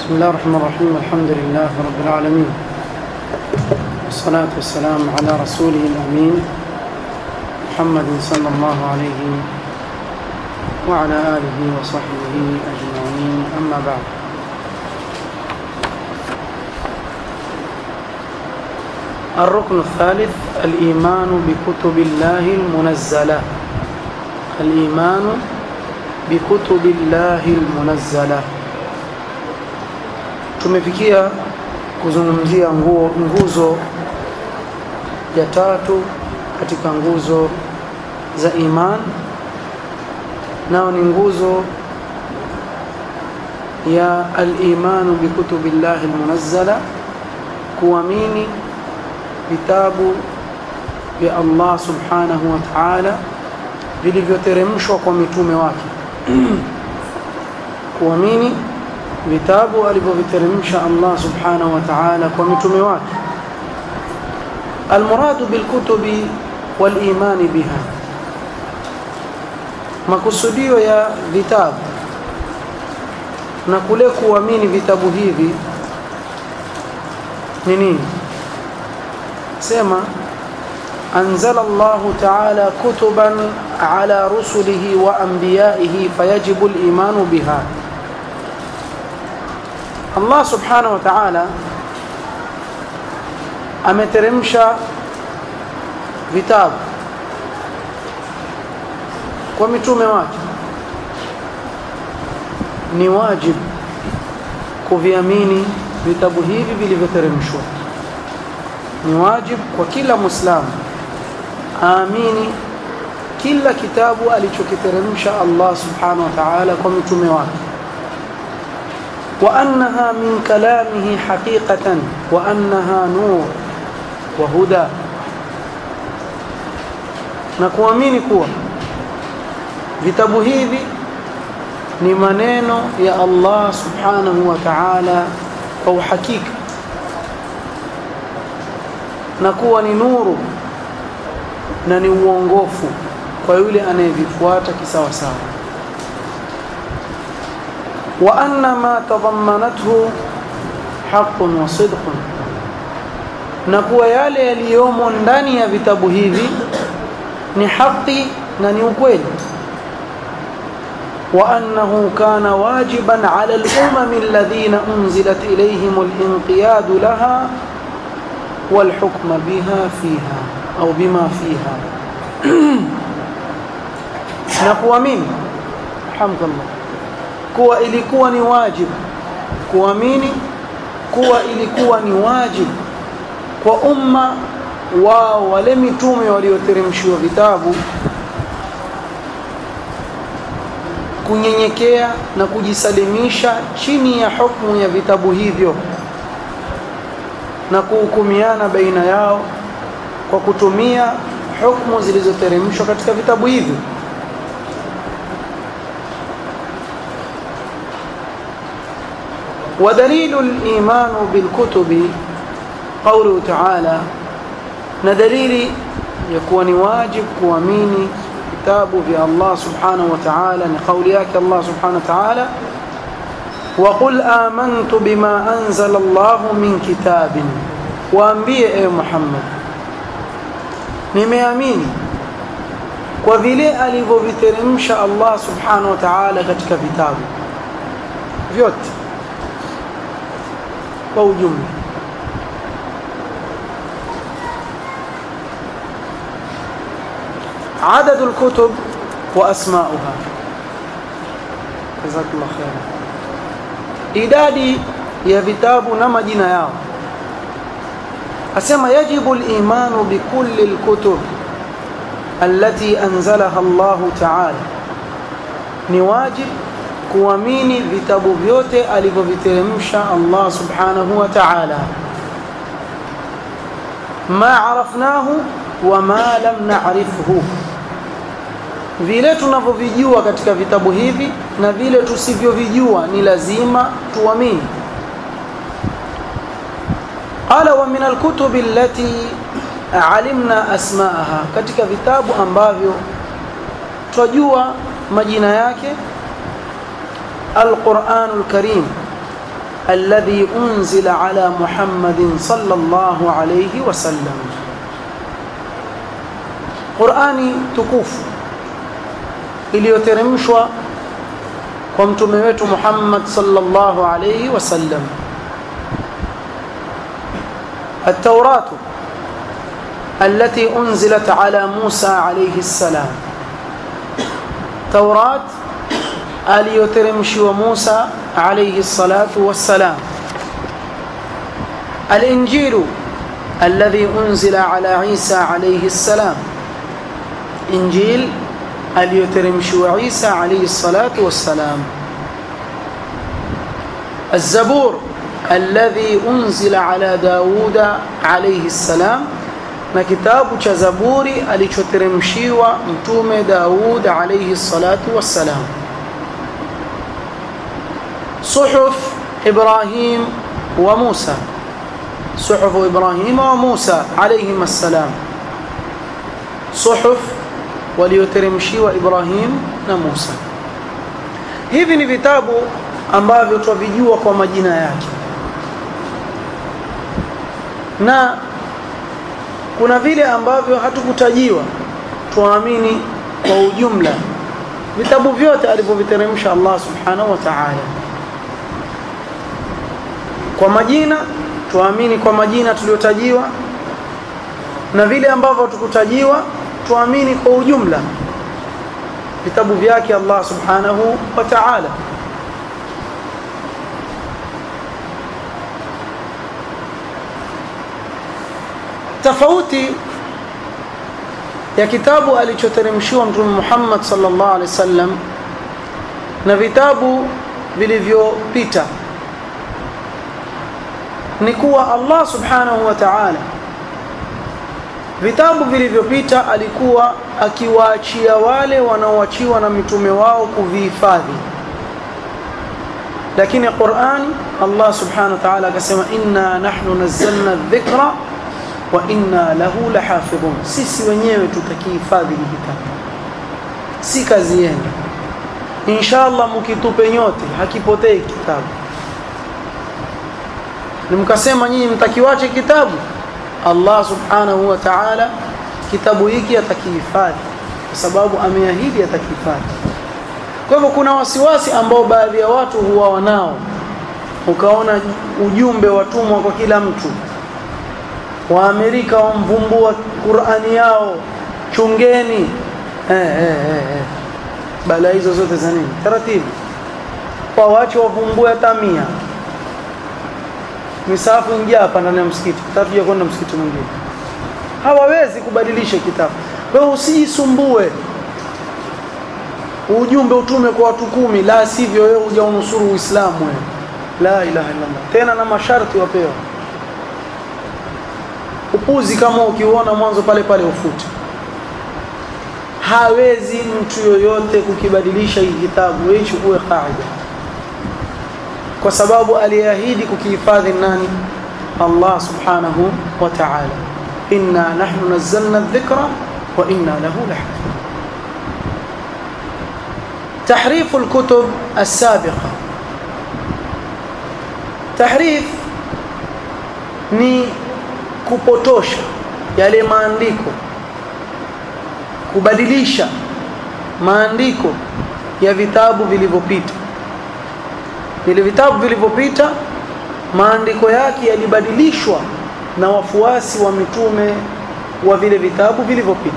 بسم الله الرحمن الرحيم الحمد لله رب العالمين والصلاة والسلام على رسوله الأمين محمد صلى الله عليه وعلى آله وصحبه أجمعين أما بعد الركن الثالث الإيمان بكتب الله المنزلة الإيمان بكتب الله المنزلة tumefikia kuzungumzia nguo nguzo ya tatu katika nguzo za iman nao ni nguzo ya al-imanu bi kutubillahi al-munazzala kuamini vitabu vya Allah subhanahu wa ta'ala vilivyoteremshwa kwa mitume wake kuamini vitabu alivyoviteremsha Allah subhanahu wa ta'ala kwa mitume wake المراد بالكتب والإيمان بها makusudio ya vitabu na kule kuamini vitabu hivi ni nini sema أنزل الله تعالى كتبا على رسله وأنبيائه فيجب الإيمان بها Allah subhanahu wa ta'ala ameteremsha vitabu kwa mitume wake ni wajibu kuviamini vitabu hivi vilivyoteremshwa ni wajibu kwa kila muislamu aamini kila kitabu alichokiteremsha Allah subhanahu wa ta'ala kwa mitume wake وأنها من كلامه حقيقة وأنها نور وهدى na kuamini kuwa vitabu hivi ni maneno ya Allah subhanahu wa ta'ala kwa uhakika na kuwa ni nuru na ni uongofu kwa yule anayevifuata kisawasawa وأن ما تضمنته حق وصدق na kuwa yale yaliyomo ndani ya vitabu hivi ni haki na ni ukweli وأنه كان واجبا على الأمم الذين أنزلت إليهم الانقياد لها والحكم بها فيها أو بما فيها نقوى من حمد الله kuwa ilikuwa ni wajibu kuamini kuwa ilikuwa ni wajibu kwa umma wao wale mitume walioteremshiwa vitabu kunyenyekea na kujisalimisha chini ya hukumu ya vitabu hivyo na kuhukumiana baina yao kwa kutumia hukumu zilizoteremshwa katika vitabu hivyo ودليل الإيمان بالكتب قوله تعالى ندليل يكون واجب كواميني كتاب في الله سبحانه وتعالى لقول ياك الله سبحانه وتعالى وقل آمنت بما أنزل الله من كتاب وأنبيه يا محمد nimeamini kwa vile alivyoviteremsha Allah subhanahu wa ta'ala katika vitabu vyote kwa ujumla عدد الكتب واسماؤها جزاك الله خيرا idadi ya vitabu na majina yao asema yajibu al-imanu bi kulli al-kutub allati anzalaha Allah ta'ala ni wajib kuamini vitabu vyote alivyoviteremsha Allah subhanahu wa ta'ala ma arafnahu wa ma lam na'rifhu vile tunavyovijua katika vitabu hivi na vile tusivyovijua ni lazima tuamini qala wa min alkutubi allati alimna asmaaha katika vitabu ambavyo twajua majina yake القرآن الكريم الذي أنزل على محمد صلى الله عليه وسلم قرآني تكوف iliyoteremshwa kwa mtume wetu Muhammad sallallahu alayhi wasallam التوراة التي أنزلت على موسى عليه السلام توراة aliyoteremshiwa Musa alayhi salatu wassalam الإنجيل الذي أنزل على عيسى عليه السلام إنجيل aliyoteremshiwa Isa alayhi salatu wassalam الزبور الذي أنزل على داود عليه السلام na kitabu cha Zaburi alichoteremshiwa mtume Daud alayhi salatu wassalam صحف إبراهيم وموسى صحف إبراهيم وموسى عليهما السلام صحف walioteremshiwa Ibrahim na Musa. Hivi ni vitabu ambavyo twavijua kwa majina yake, na kuna vile ambavyo hatukutajiwa, tuamini kwa ujumla vitabu vyote alivyoviteremsha Allah subhanahu wa ta'ala. Kwa majina tuamini kwa majina tuliyotajiwa, na vile ambavyo hatukutajiwa tuamini kwa ujumla vitabu vyake Allah subhanahu wa ta'ala tofauti ya kitabu alichoteremshiwa mtume Muhammad sallallahu alaihi wasallam na vitabu vilivyopita ni kuwa Allah subhanahu wa ta'ala vitabu vilivyopita alikuwa akiwaachia wale wanaoachiwa na mitume wao kuvihifadhi lakini Qur'an Allah subhanahu wa ta'ala akasema inna nahnu nazzalna dhikra wa inna lahu lahafidhun sisi wenyewe tutakihifadhi kitabu si kazi yenu inshallah mkitupe nyote hakipotei kitabu nimkasema nyinyi mtakiwache kitabu Allah subhanahu wa ta'ala kitabu hiki atakihifadhi kwa sababu ameahidi atakihifadhi. Kwa hivyo kuna wasiwasi ambao baadhi ya watu huwa wanao, ukaona ujumbe watumwa kwa kila mtu. Waamerika wamvumbua Qur'ani yao, chungeni. Eh, eh, eh, eh. Bala hizo zote za nini? Taratibu kwa wache wavumbue hata mia misafu ingia hapa ndani ya msikiti tutakuja kwenda msikiti mwingine hawawezi kubadilisha kitabu kwa hiyo usijisumbue ujumbe utume kwa watu kumi la sivyo wewe hujaunusuru uislamu wewe la ilaha illallah tena na masharti wapewa upuzi kama ukiuona mwanzo pale pale ufute hawezi mtu yoyote kukibadilisha hii kitabu wewe chukue kaida kwa sababu aliahidi kukihifadhi nani Allah subhanahu wa ta'ala inna nahnu nazzalna adh-dhikra wa inna lahu lahafidhun تحريف الكتب السابقة تحريف ni kupotosha yale maandiko kubadilisha maandiko ya vitabu vilivyopita vile vitabu vilivyopita maandiko yake yalibadilishwa na wafuasi wa mitume wa vile vitabu vilivyopita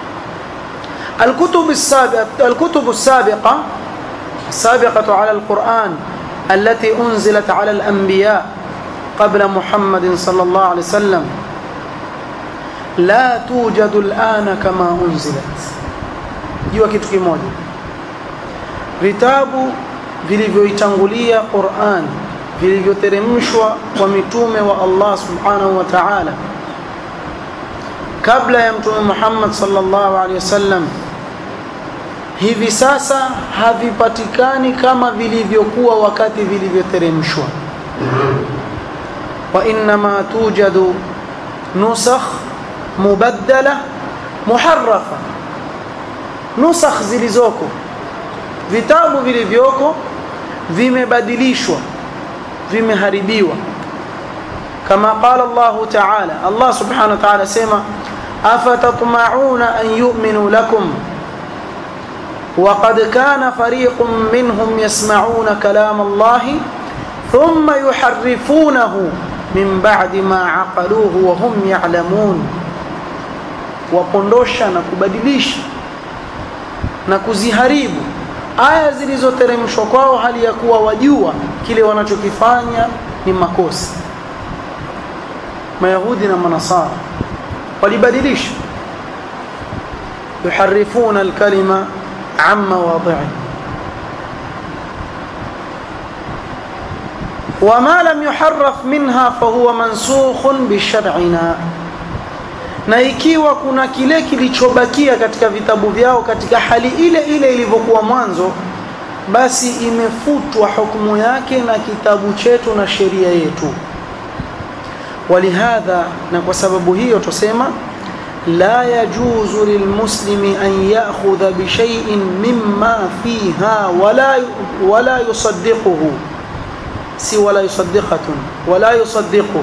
الكتب السابقة الكتب السابقة السابقة على القرآن التي أنزلت على الأنبياء قبل محمد صلى الله عليه وسلم لا توجد الآن كما أنزلت jua kitu kimoja vitabu vilivyoitangulia Qur'an vilivyoteremshwa kwa mitume wa Allah subhanahu wa ta'ala kabla ya mtume Muhammad sallallahu alaihi wasallam hivi sasa havipatikani kama vilivyokuwa wakati vilivyoteremshwa wa inma tujadu nusakh mubaddala muharrafa nusakh zilizoko vitabu vilivyoko vimebadilishwa vimeharibiwa kama qala Allah ta'ala Allah subhanahu wa ta'ala sema afatatma'una an yu'minu lakum وقد كان فريق منهم يسمعون كلام الله ثم يحرفونه من بعد ما عقلوه وهم يعلمون wapondosha na kubadilisha na kuziharibu aya zilizoteremshwa kwao hali ya kuwa wajua kile wanachokifanya ni makosa mayahudi na manasara walibadilisha yuharifuna alkalima an mawadhi'i وما لم يحرف منها فهو منسوخ بشرعنا na ikiwa kuna kile kilichobakia katika vitabu vyao katika hali ile ile ilivyokuwa mwanzo basi imefutwa hukumu yake na kitabu chetu na sheria yetu walihadha na kwa sababu hiyo tusema la yajuzu lilmuslimi an ya'khudha bi shay'in mimma fiha wala wala yusaddiquhu si wala yusaddiqatun wala yusaddiquhu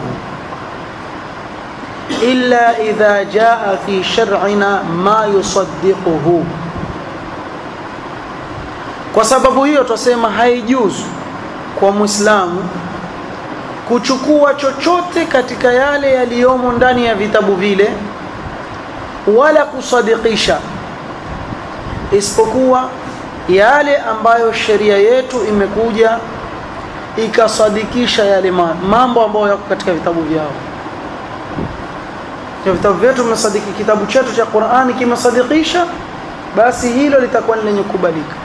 illa idha jaa fi shar'ina ma yusaddiquhu kwa sababu hiyo tusema haijuzu kwa muislamu kuchukua chochote katika yale yaliyomo ndani ya vitabu vile wala kusadikisha isipokuwa yale ambayo sheria yetu imekuja ikasadikisha yale mambo ambayo yako katika vitabu vyao kwa vitabu vyetu vimesadiki kitabu chetu cha Qur'ani kimesadikisha basi hilo litakuwa lenye kubalika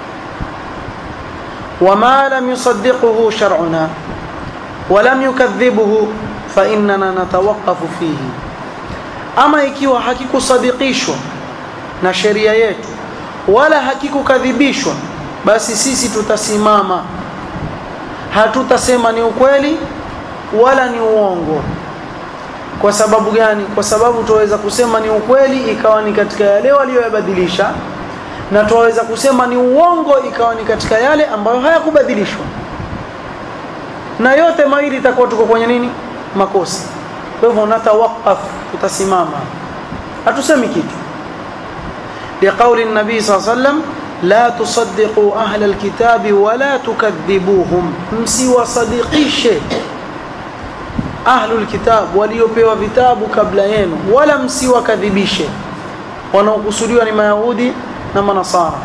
wama lam yusaddiquhu shar'una ولم يكذبه فإننا نتوقف فيه ama ikiwa hakikusadikishwa na sheria yetu wala hakikukadhibishwa basi sisi tutasimama hatutasema ni ukweli wala ni uongo kwa sababu gani kwa sababu tuweza kusema ni ukweli ikawa ni katika yale waliyoyabadilisha na tuweza kusema ni uongo ikawa ni katika yale ambayo hayakubadilishwa na yote mawili itakuwa tuko kwenye nini makosa kwa hivyo natawaqaf tutasimama hatusemi kitu liqauli nabii saa sallam la tusaddiqu ahla alkitabi wala tukadhibuhum msiwasadikishe ahlu alkitab waliopewa vitabu kabla yenu wala msiwakadhibishe wanaokusudiwa ni mayahudi na manasara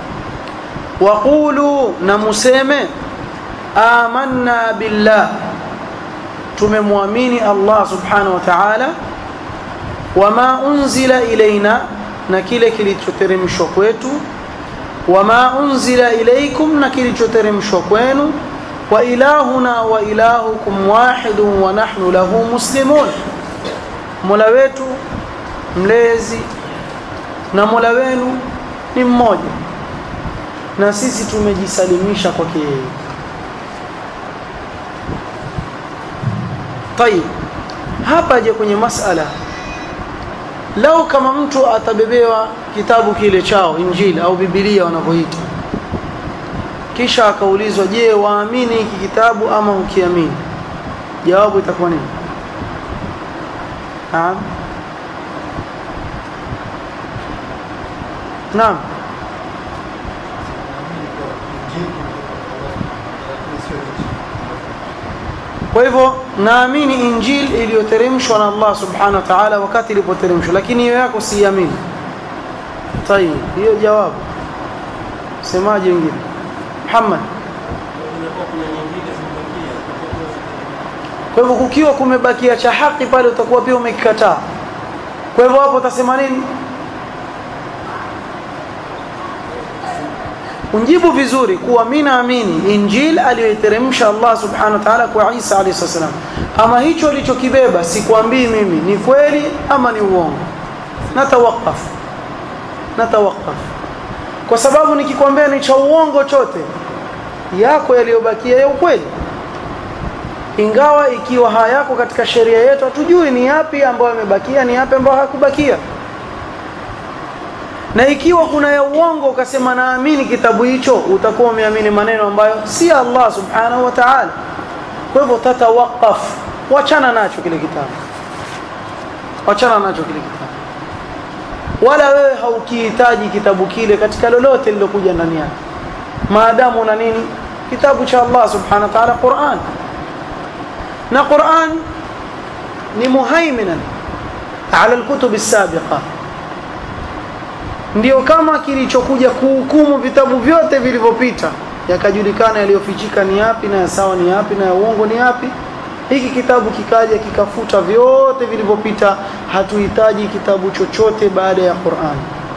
waqulu na museme amanna billah tumemwamini Allah subhanahu wa ta'ala wama unzila ilaina na kile kilichoteremshwa kwetu wama unzila ilaikum na kilichoteremshwa kwenu wa ilahuna wa ilahukum wahidun wa nahnu lahu muslimun mola wetu mlezi na mola wenu ni mmoja na sisi tumejisalimisha kwake yeye طيب hapa je kwenye masala lau kama mtu atabebewa kitabu kile chao injili au biblia wanavyoita kisha akaulizwa je waamini hiki kitabu ama ukiamini jawabu itakuwa nini naam naam kwa hivyo naamini injili iliyoteremshwa na Allah subhanahu wa ta'ala wakati ilipoteremshwa lakini hiyo yako siamini tayib hiyo jawabu semaje wengine Muhammad kwa hivyo kukiwa kumebakia cha haki pale utakuwa pia umekikataa kwa hivyo hapo utasema nini unjibu vizuri kuwa mimi naamini injil aliyoiteremsha Allah subhanahu wa ta'ala kwa Isa alayhi salam ama hicho alichokibeba sikwambii mimi ni kweli ama ni uongo natawakaf natawakaf kwa sababu nikikwambia ni cha uongo chote yako yaliyobakia ya ukweli ingawa ikiwa hayako katika sheria yetu hatujui ni yapi ambayo yamebakia ni yapi ambayo hakubakia na ikiwa kuna ya uongo ukasema naamini kitabu hicho utakuwa umeamini maneno ambayo si Allah subhanahu wa ta'ala kwa hivyo tatawaqaf wachana nacho kile kitabu wachana nacho kile kitabu wala wewe haukihitaji kitabu kile katika lolote lilokuja ndani yake maadamu una nini kitabu cha Allah subhanahu wa ta'ala Qur'an na Qur'an ni muhaiminan ala alkutub as-sabiqa ndio kama kilichokuja kuhukumu vitabu vyote vilivyopita yakajulikana yaliyofichika ni yapi na ya sawa ni yapi na ya uongo ni yapi hiki kitabu kikaja kikafuta vyote vilivyopita hatuhitaji kitabu chochote baada ya Qur'an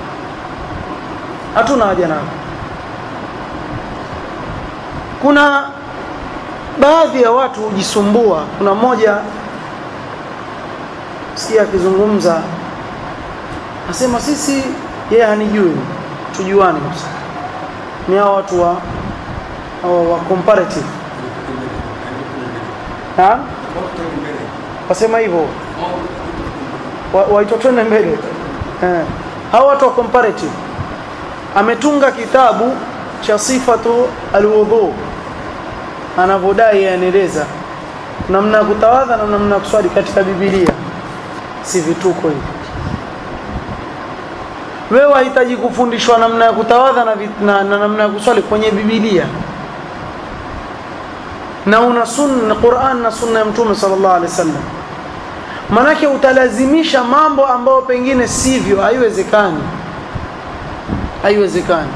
hatuna haja nao kuna baadhi ya watu hujisumbua kuna mmoja sikia akizungumza asema sisi yeye hanijui tujuane kabisa ni hao watu wa wa, wa comparative ha wasema hivyo waitwa twende mbele eh hao watu wa comparative ametunga kitabu cha sifatu alwudhu anavodai anaeleza namna ya kutawadha na namna ya kuswali katika Biblia si vituko hivi wewe wahitaji kufundishwa namna ya kutawadha na, na, na namna ya kuswali kwenye Biblia na una sunna Qur'an na sunna ya Mtume sallallahu alaihi wasallam manake utalazimisha mambo ambayo pengine sivyo haiwezekani haiwezekani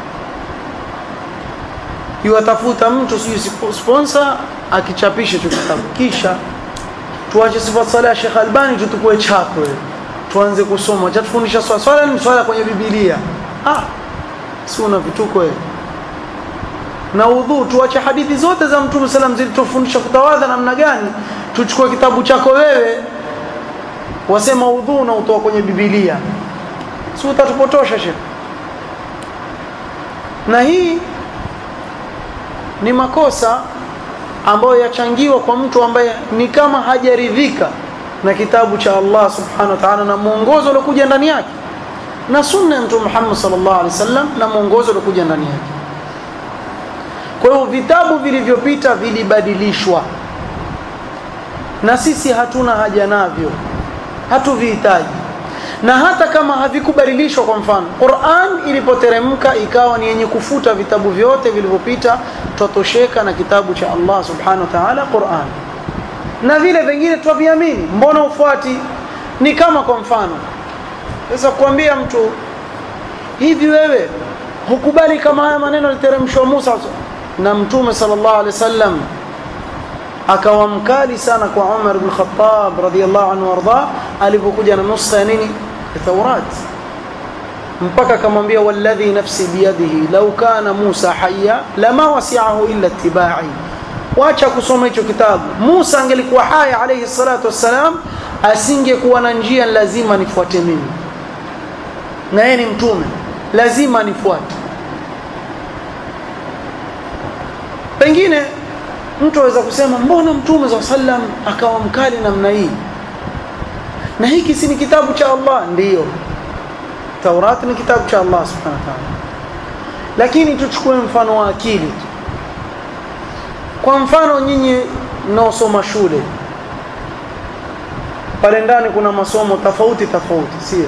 iwatafuta mtu sijui sponsor akichapisha hicho kitabu kisha tuache sifa sala ya Sheikh Albani tutukue chako tuanze kusoma chatufundisha swala swala ni swala kwenye Biblia ah si una vituko wewe na udhu tuache hadithi zote za Mtume sallam zilitufundisha kutawadha namna gani tuchukue kitabu chako wewe wasema udhu na utoa kwenye Biblia si utatupotosha Sheikh na hii ni makosa ambayo yachangiwa kwa mtu ambaye ni kama hajaridhika na kitabu cha Allah subhanahu wa ta'ala na mwongozo uliokuja ndani yake na sunna ya Mtume Muhammad sallallahu alaihi wasallam na mwongozo uliokuja ndani yake kwa hiyo vitabu vilivyopita vilibadilishwa na sisi hatuna haja navyo hatuvihitaji na hata kama havikubadilishwa kwa mfano Qur'an ilipoteremka ikawa ni yenye kufuta vitabu vyote vilivyopita twatosheka na kitabu cha Allah subhanahu wa ta'ala Qur'an na vile vingine twaviamini mbona ufuati ni kama kwa mfano sasa kuambia mtu hivi wewe hukubali kama haya maneno yaliteremshwa Musa na mtume sallallahu alaihi wasallam akawa mkali sana kwa Umar ibn Khattab radhiyallahu anhu warda alipokuja na nusa ya nini Taurat mpaka akamwambia walladhi nafsi biyadihi law kana Musa hayya lama wasi'ahu illa ittiba'i wacha kusoma hicho kitabu Musa angelikuwa haya alayhi salatu wassalam asingekuwa na njia lazima nifuate mimi na yeye ni mtume lazima nifuate pengine mtu aweza kusema mbona mtume za sallam akawa mkali namna hii na hiki si ni kitabu cha Allah ndiyo Taurat ni kitabu cha Allah subhanahu wa ta'ala lakini tuchukue mfano wa akili kwa mfano nyinyi mnaosoma shule pale ndani kuna masomo tofauti tofauti sio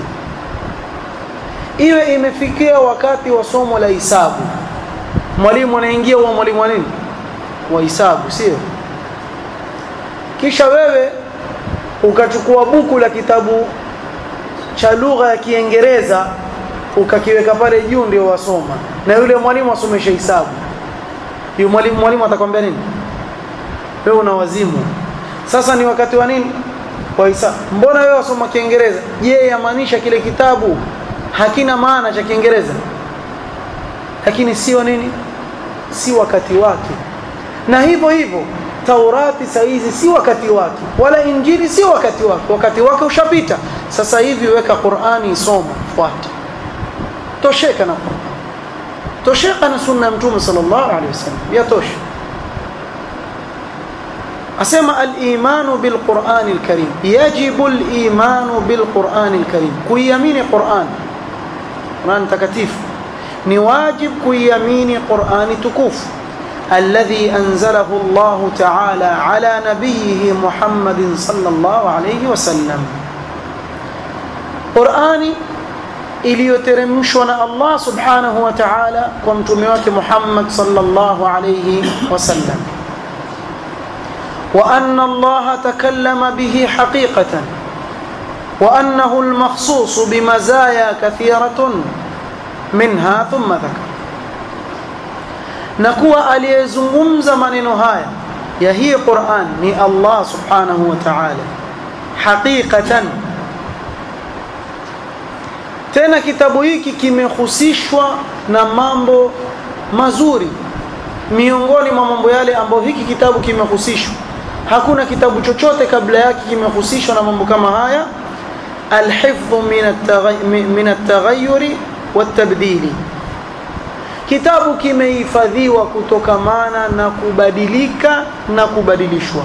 iwe imefikia wakati wa somo la hisabu mwalimu anaingia huwa mwalimu wa nini wa hisabu sio kisha wewe ukachukua buku la kitabu cha lugha ya Kiingereza ukakiweka pale juu ndio wasoma na yule mwalimu asomesha hisabu yule mwalimu mwalimu atakwambia nini wewe una wazimu sasa ni wakati wa nini wa hisabu mbona wewe wasoma Kiingereza je yamaanisha kile kitabu hakina maana cha Kiingereza lakini sio nini si wakati wake na hivyo hivyo Taurati saizi si wakati wake wala Injili si wakati wake wakati wake ushapita sasa hivi weka Qur'ani isoma fuata tosheka na Qur'an tosheka na sunna ya Mtume sallallahu alaihi wasallam yatosha asema al-imanu bil Qur'an al-Karim yajibu al-imanu bil Qur'an al-Karim kuiamini Qur'an Qur'an takatifu ni wajib kuiamini Qur'ani tukufu الذي أنزله الله تعالى على نبيه محمد صلى الله عليه وسلم قرآني iliyoteremshwa na Allah subhanahu wa ta'ala kwa mtume wake Muhammad sallallahu alayhi wasallam wa anna Allah takallama bihi haqiqatan wa annahu al-makhsus bimazaya kathiratun minha thumma dhakara na kuwa aliyezungumza maneno haya ya hii Qur'an ni Allah subhanahu wa ta'ala haqiqatan tena kitabu hiki kimehusishwa na mambo mazuri miongoni mwa mambo yale ambayo hiki kitabu kimehusishwa hakuna kitabu chochote kabla yake kimehusishwa na mambo kama haya alhifdhu min at-taghayyuri wat-tabdili kitabu kimehifadhiwa kutokamana na kubadilika na kubadilishwa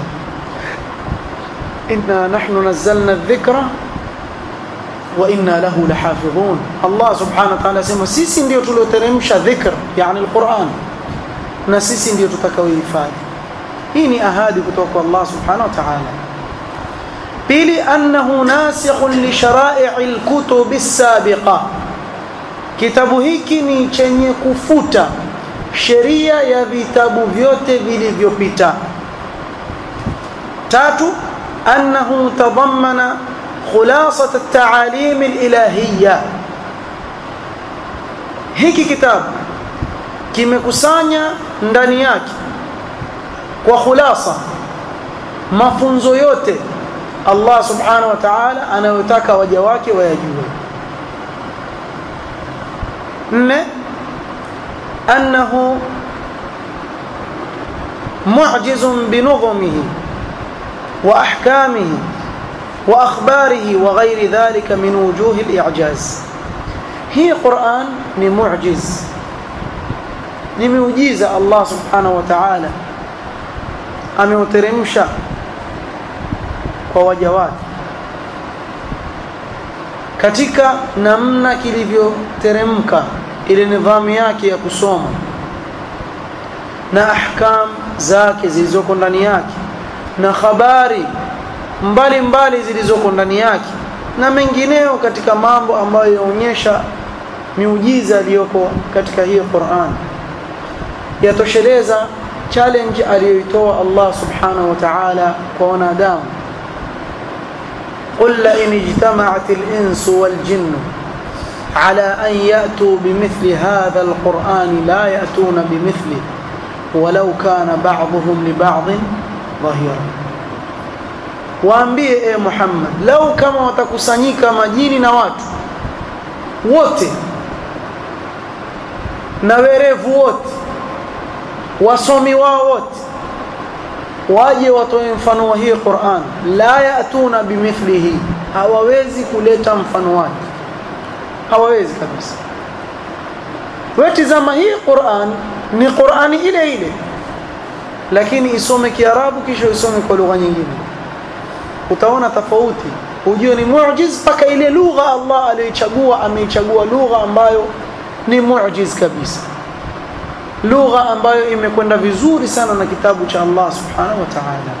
inna nahnu nazzalna adh-dhikra wa inna lahu lahafidhun Allah subhanahu wa ta'ala sema sisi ndio tulioteremsha dhikr yani alquran na sisi ndio tutakaohifadhi hii ni ahadi kutoka kwa Allah subhanahu wa ta'ala pili annahu nasikhun li shara'i alkutub as-sabiqa kitabu hiki ni chenye kufuta sheria ya vitabu vyote vilivyopita tatu annahu tadammana خلاصة التعاليم الإلهية hiki kitabu kimekusanya ndani yake kwa khulasa mafunzo yote Allah subhanahu wa ta'ala anayotaka waja wake wayajue nne annahu mu'jizun binudhumihi wa ahkamihi وأخباره وغير ذلك من وجوه الإعجاز هي قرآن نمعجز نموجيز الله سبحانه وتعالى ameuteremsha kwa waja wake katika namna kilivyoteremka ile nidhamu yake ya kusoma na ahkam zake zilizoko ndani yake na habari mbali mbali zilizoko ndani yake na mengineo katika mambo ambayo yaonyesha miujiza iliyoko katika hiyo Qur'an yatosheleza challenge aliyoitoa Allah subhanahu wa ta'ala kwa wanadamu قل لئن اجتمعت الإنس والجن على أن يأتوا بمثل هذا القرآن لا يأتون بمثله ولو كان بعضهم لبعض ظهيرا waambie e Muhammad lau kama watakusanyika majini na watu wote na werevu wote wasomi wao wote waje watoe mfano wa hii Qur'an la yatuna bimithlihi hawawezi kuleta mfano wake hawawezi kabisa wewe tazama hii Qur'an ni Qur'ani ile ile lakini isome Kiarabu kisha isome kwa lugha nyingine utaona tofauti ujue ni muujiz mpaka ile lugha Allah aliyochagua ameichagua lugha ambayo ni muujiz kabisa lugha ambayo imekwenda vizuri sana na kitabu cha Allah subhanahu wa ta'ala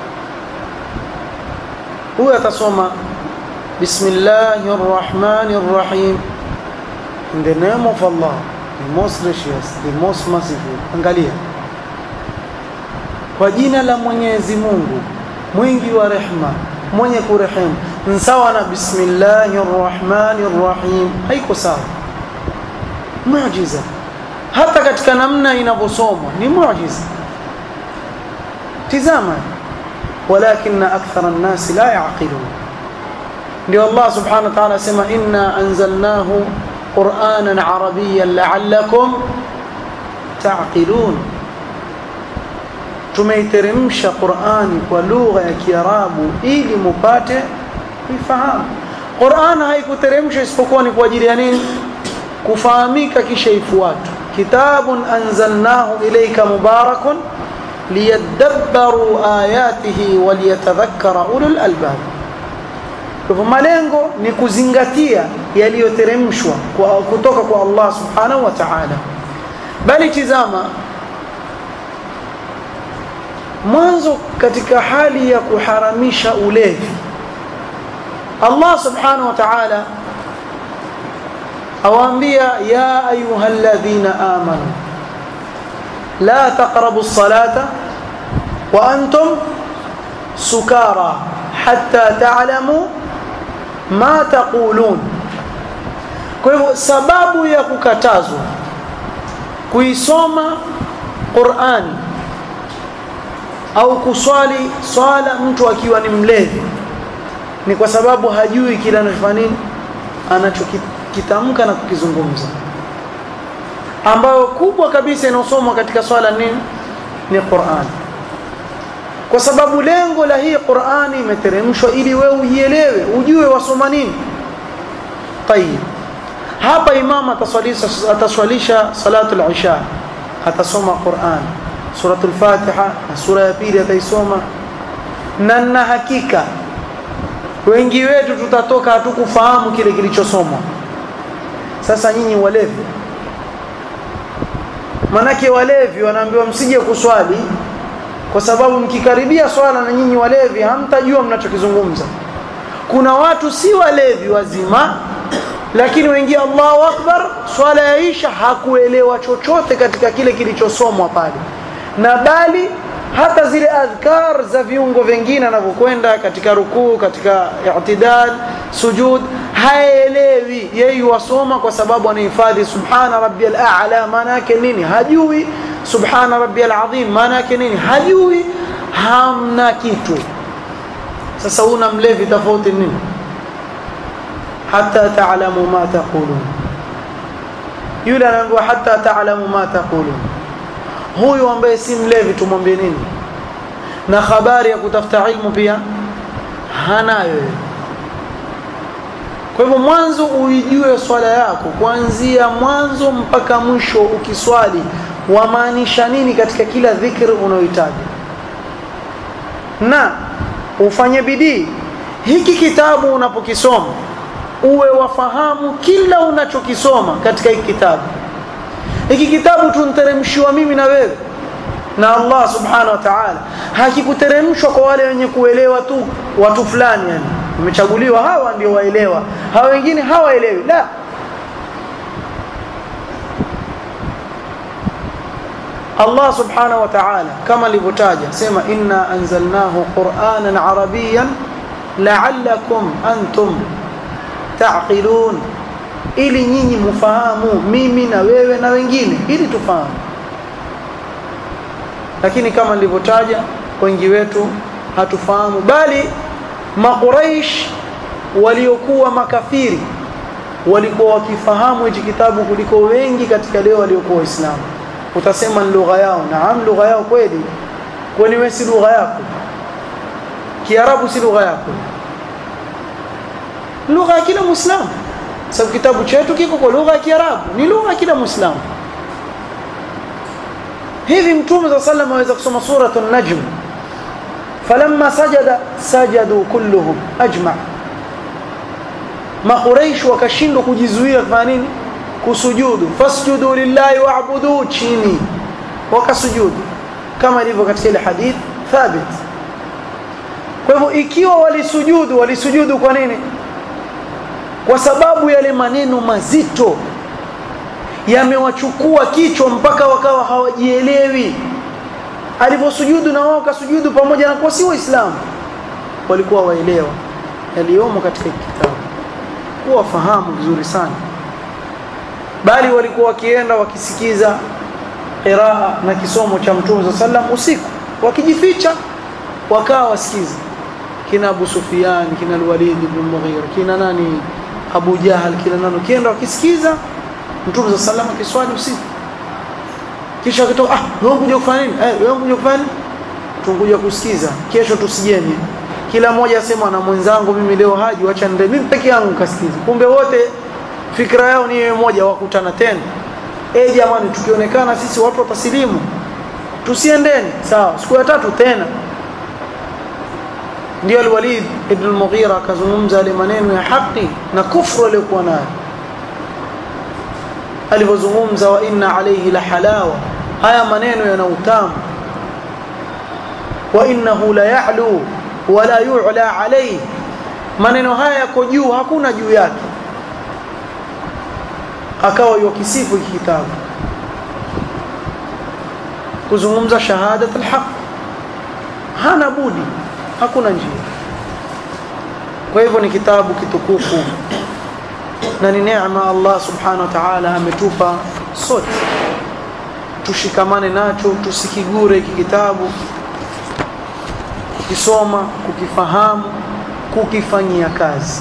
huyu atasoma bismillahir rahmanir rahim in the name of Allah the most gracious the most merciful angalia kwa jina la Mwenyezi Mungu mwingi wa rehma mwenye kurehemu sawa na bismillahir rahmanir rahim haiko sawa muujiza hata katika namna inavyosomwa ni muujiza tizama walakin akthara an-nas la yaqilun ndio Allah subhanahu wa ta'ala sema inna anzalnahu qur'anan arabiyyan la'allakum ta'qilun tumeiteremsha Qur'ani kwa lugha ya Kiarabu ili mupate kuifahamu. Qur'an haikuteremshwa isipokuwa ni kwa ajili ya nini? Kufahamika kisha ifuatwe. Kitabun anzalnahu ilayka mubarakun liyadabbaru ayatihi waliyatadhakkara ulul albab. Kwa malengo ni kuzingatia yaliyoteremshwa kutoka kwa Allah subhanahu wa ta'ala. Bali tizama mwanzo katika hali ya kuharamisha ulevi Allah subhanahu wa ta'ala awaambia ya ayyuhalladhina amanu la taqrabu as-salata wa antum sukara hatta ta'lamu ma taqulun kwa hivyo sababu ya kukatazwa kuisoma Qur'ani au kuswali swala mtu akiwa ni mlevi ni kwa sababu hajui kile anachofanya nini anachokitamka na kukizungumza ambayo kubwa kabisa inaosomwa katika swala nini ni Qur'an kwa sababu lengo la hii Qur'ani imeteremshwa ili wewe uielewe ujue wasoma nini tayib hapa imam ataswalisha ataswalisha salatul isha atasoma Qur'an suratul Fatiha na sura ya pili ataisoma na na hakika wengi wetu tutatoka hatukufahamu kile kilichosomwa sasa nyinyi walevi manake walevi wanaambiwa msije kuswali kwa sababu mkikaribia swala na nyinyi walevi hamtajua mnachokizungumza kuna watu si walevi wazima lakini wengi Allahu Akbar swala yaisha hakuelewa chochote katika kile kilichosomwa pale na bali hata zile adhkar za viungo vingine anavyokwenda katika rukuu katika i'tidal sujud haelewi yeye wasoma kwa sababu anahifadhi subhana rabbiyal a'la maana yake nini hajui subhana rabbiyal azim maana yake nini hajui hamna kitu sasa una mlevi tofauti nini hatta ta'lamu ma taqulun yule anaambiwa hatta ta'lamu ma taqulun huyu ambaye si mlevi tumwambie nini na habari ya kutafuta ilmu pia hanayo kwa hivyo mwanzo uijue swala yako kuanzia mwanzo mpaka mwisho ukiswali wamaanisha nini katika kila dhikri unayohitaji na ufanye bidii hiki kitabu unapokisoma uwe wafahamu kila unachokisoma katika hiki kitabu hiki kitabu tunteremshiwa mimi na wewe na Allah subhanahu wa ta'ala hakikuteremshwa kwa wale wenye kuelewa tu watu fulani yani umechaguliwa hawa ndio waelewa hawa wengine hawaelewi la Allah subhanahu wa ta'ala kama alivyotaja sema inna anzalnahu qur'anan arabiyyan la'allakum antum ta'qilun ili nyinyi mfahamu mimi na wewe na wengine ili tufahamu lakini kama nilivyotaja wengi wetu hatufahamu bali makuraish waliokuwa makafiri walikuwa wakifahamu hichi kitabu kuliko wengi katika leo waliokuwa waislamu utasema ni lugha yao naam lugha yao kweli kwani wewe si lugha yako kiarabu si lugha yako lugha ya kila muislamu sababu kitabu chetu kiko kwa lugha ya kiarabu ni lugha ya kila muislamu hivi mtume za sallam aweza kusoma suratu najm falamma sajada sajadu kulluhum ajma makuraish wakashindwa kujizuia kufanya nini kusujudu fasjudu lillahi wa'budu chini wakasujudu kama ilivyo katika ile hadith thabit kwa hivyo ikiwa walisujudu walisujudu kwa nini kwa sababu yale maneno mazito yamewachukua kichwa mpaka wakawa hawajielewi aliposujudu na wao kasujudu pamoja na kwa si waislamu walikuwa waelewa yaliyomo katika kitabu kuwa fahamu vizuri sana bali walikuwa wakienda wakisikiza qiraa na kisomo cha mtume sallam usiku wakijificha wakawa wasikiza kina Abu Sufyan kina Al-Walid ibn Mughira kina nani Abu Jahal kina nani kienda wakisikiza mtume sallam akiswali usiku kisha akitoka ah wewe kuja kufanya nini eh wewe kuja kufanya nini tunkuja kusikiza kesho tusijeni kila mmoja asema na mwenzangu mimi leo haji wacha nende mimi peke yangu kasikiza kumbe wote fikra yao ni moja wakutana tena eh jamani tukionekana sisi watu watasilimu tusiendeni sawa siku ya tatu tena ndio al-Walid ibn al-Mughira akazungumza yale maneno ya haki na kufru aliyokuwa nayo alivyozungumza wa inna alayhi la halawa haya maneno yana utamu wa innahu la ya'lu wa la yu'la alayhi maneno haya yako juu hakuna juu yake akawa yokisifu hiki kitabu kuzungumza shahadat alhaq hana budi hakuna njia kwa hivyo ni kitabu kitukufu na ni neema Allah subhanahu wa ta'ala ametupa sote tushikamane nacho tusikigure hiki kitabu kukisoma kukifahamu kukifanyia kazi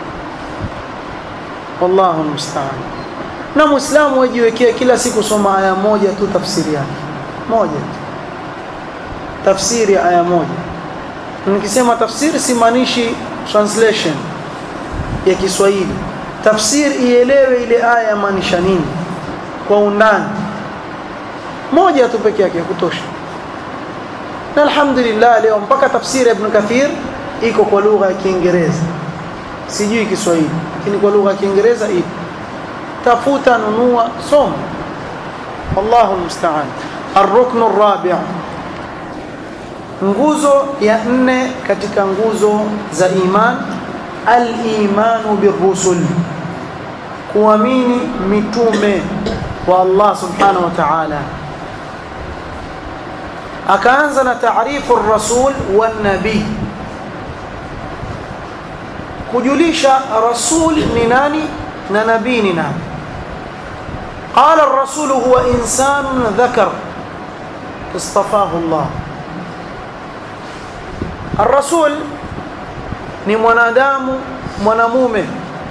wallahu musta'an na muislamu wajiwekea kila siku soma aya moja tu tafsiri yake moja tafsiri ya aya moja nikisema tafsiri simaanishi translation ya Kiswahili tafsiri ielewe ile aya maanisha nini kwa undani moja tu peke yake kutosha na alhamdulillah leo mpaka tafsiri ya Ibn Kathir iko kwa lugha ya Kiingereza sijui Kiswahili lakini kwa lugha ya Kiingereza ipo tafuta nunua soma wallahu almusta'an الركن الرابع nguzo ya nne katika nguzo za iman al-imanu birrusul kuamini mitume wa Allah subhanahu wa ta'ala akaanza na taarifu ar-rasul wan nabii kujulisha rasul ni nani na nabii ni nani قال الرسول هو إنسان ذكر اصطفاه الله الرسول ni mwanadamu mwanamume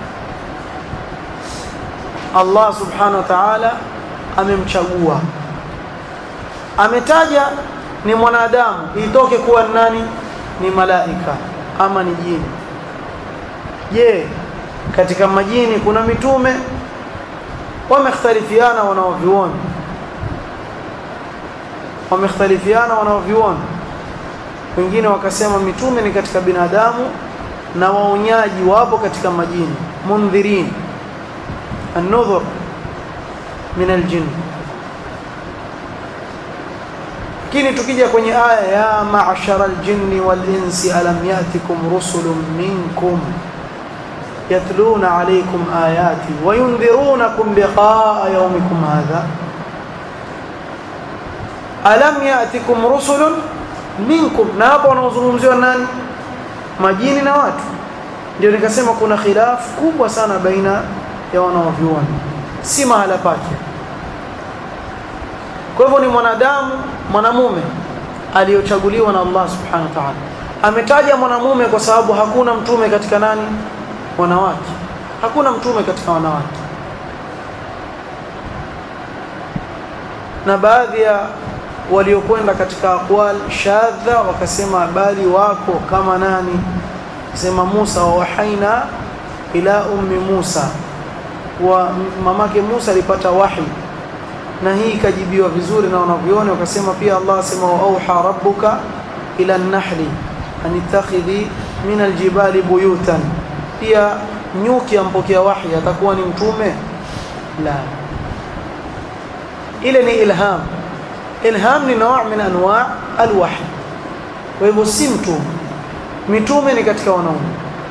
Allah subhanahu wa ta'ala amemchagua ametaja ni mwanadamu itoke kuwa nani ni malaika ama ni jini je katika majini kuna mitume wamekhtalifiana wanaoviona wamekhtalifiana wanaoviona wengine wakasema mitume ni katika binadamu na waonyaji wapo katika majini mundhirin an-nudhur min al-jinn lakini tukija kwenye aya ya ma'shara al-jinni wal-insi alam ya'tikum rusulun minkum yatluna alaykum ayati wa yundhirunakum liqa'a yawmikum hadha alam ya'tikum rusulun minkum na hapo wanaozungumziwa nani majini na watu ndio nikasema kuna khilafu kubwa sana baina ya wanaovyuoni si mahala pake kwa hivyo ni mwanadamu mwanamume aliyochaguliwa na Allah subhanahu wa ta'ala ametaja mwanamume kwa sababu hakuna mtume katika nani wanawake hakuna mtume katika wanawake na baadhi ya waliokwenda katika aqwal shadha wakasema bali wako kama nani sema Musa wa wahaina ila ummi Musa wa mamake Musa alipata wahi na hii ikajibiwa vizuri na wanavyuoni wakasema pia Allah asema wa auha rabbuka ila an-nahli an ittakhidhi min al-jibali buyutan pia nyuki ampokea wahi atakuwa ni mtume la ile ni ilham ilham ni نوع min anwa' alwahy kwa hivyo si mtume mitume ni katika wanaume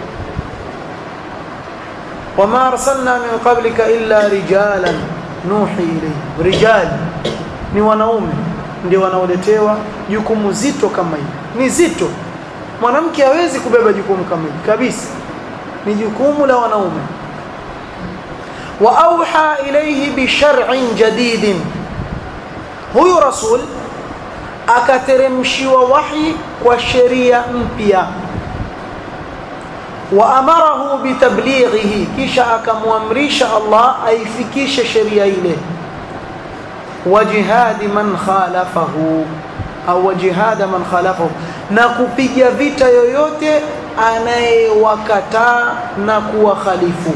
wama arsalna min qablika illa rijalan nuhi ilayhi rijal ni wanaume ndio wanaoletewa jukumu zito kama hili ni zito mwanamke hawezi kubeba jukumu kama hili kabisa ni jukumu la wanaume wa auha ilayhi bi shar'in jadidin huyu rasul akateremshiwa wahi kwa sheria mpya wa amarahu bitablighihi kisha akamwamrisha Allah aifikishe sheria ile wa jihadi man khalafahu au jihada man khalafahu na kupiga vita yoyote anayewakataa na kuwakhalifu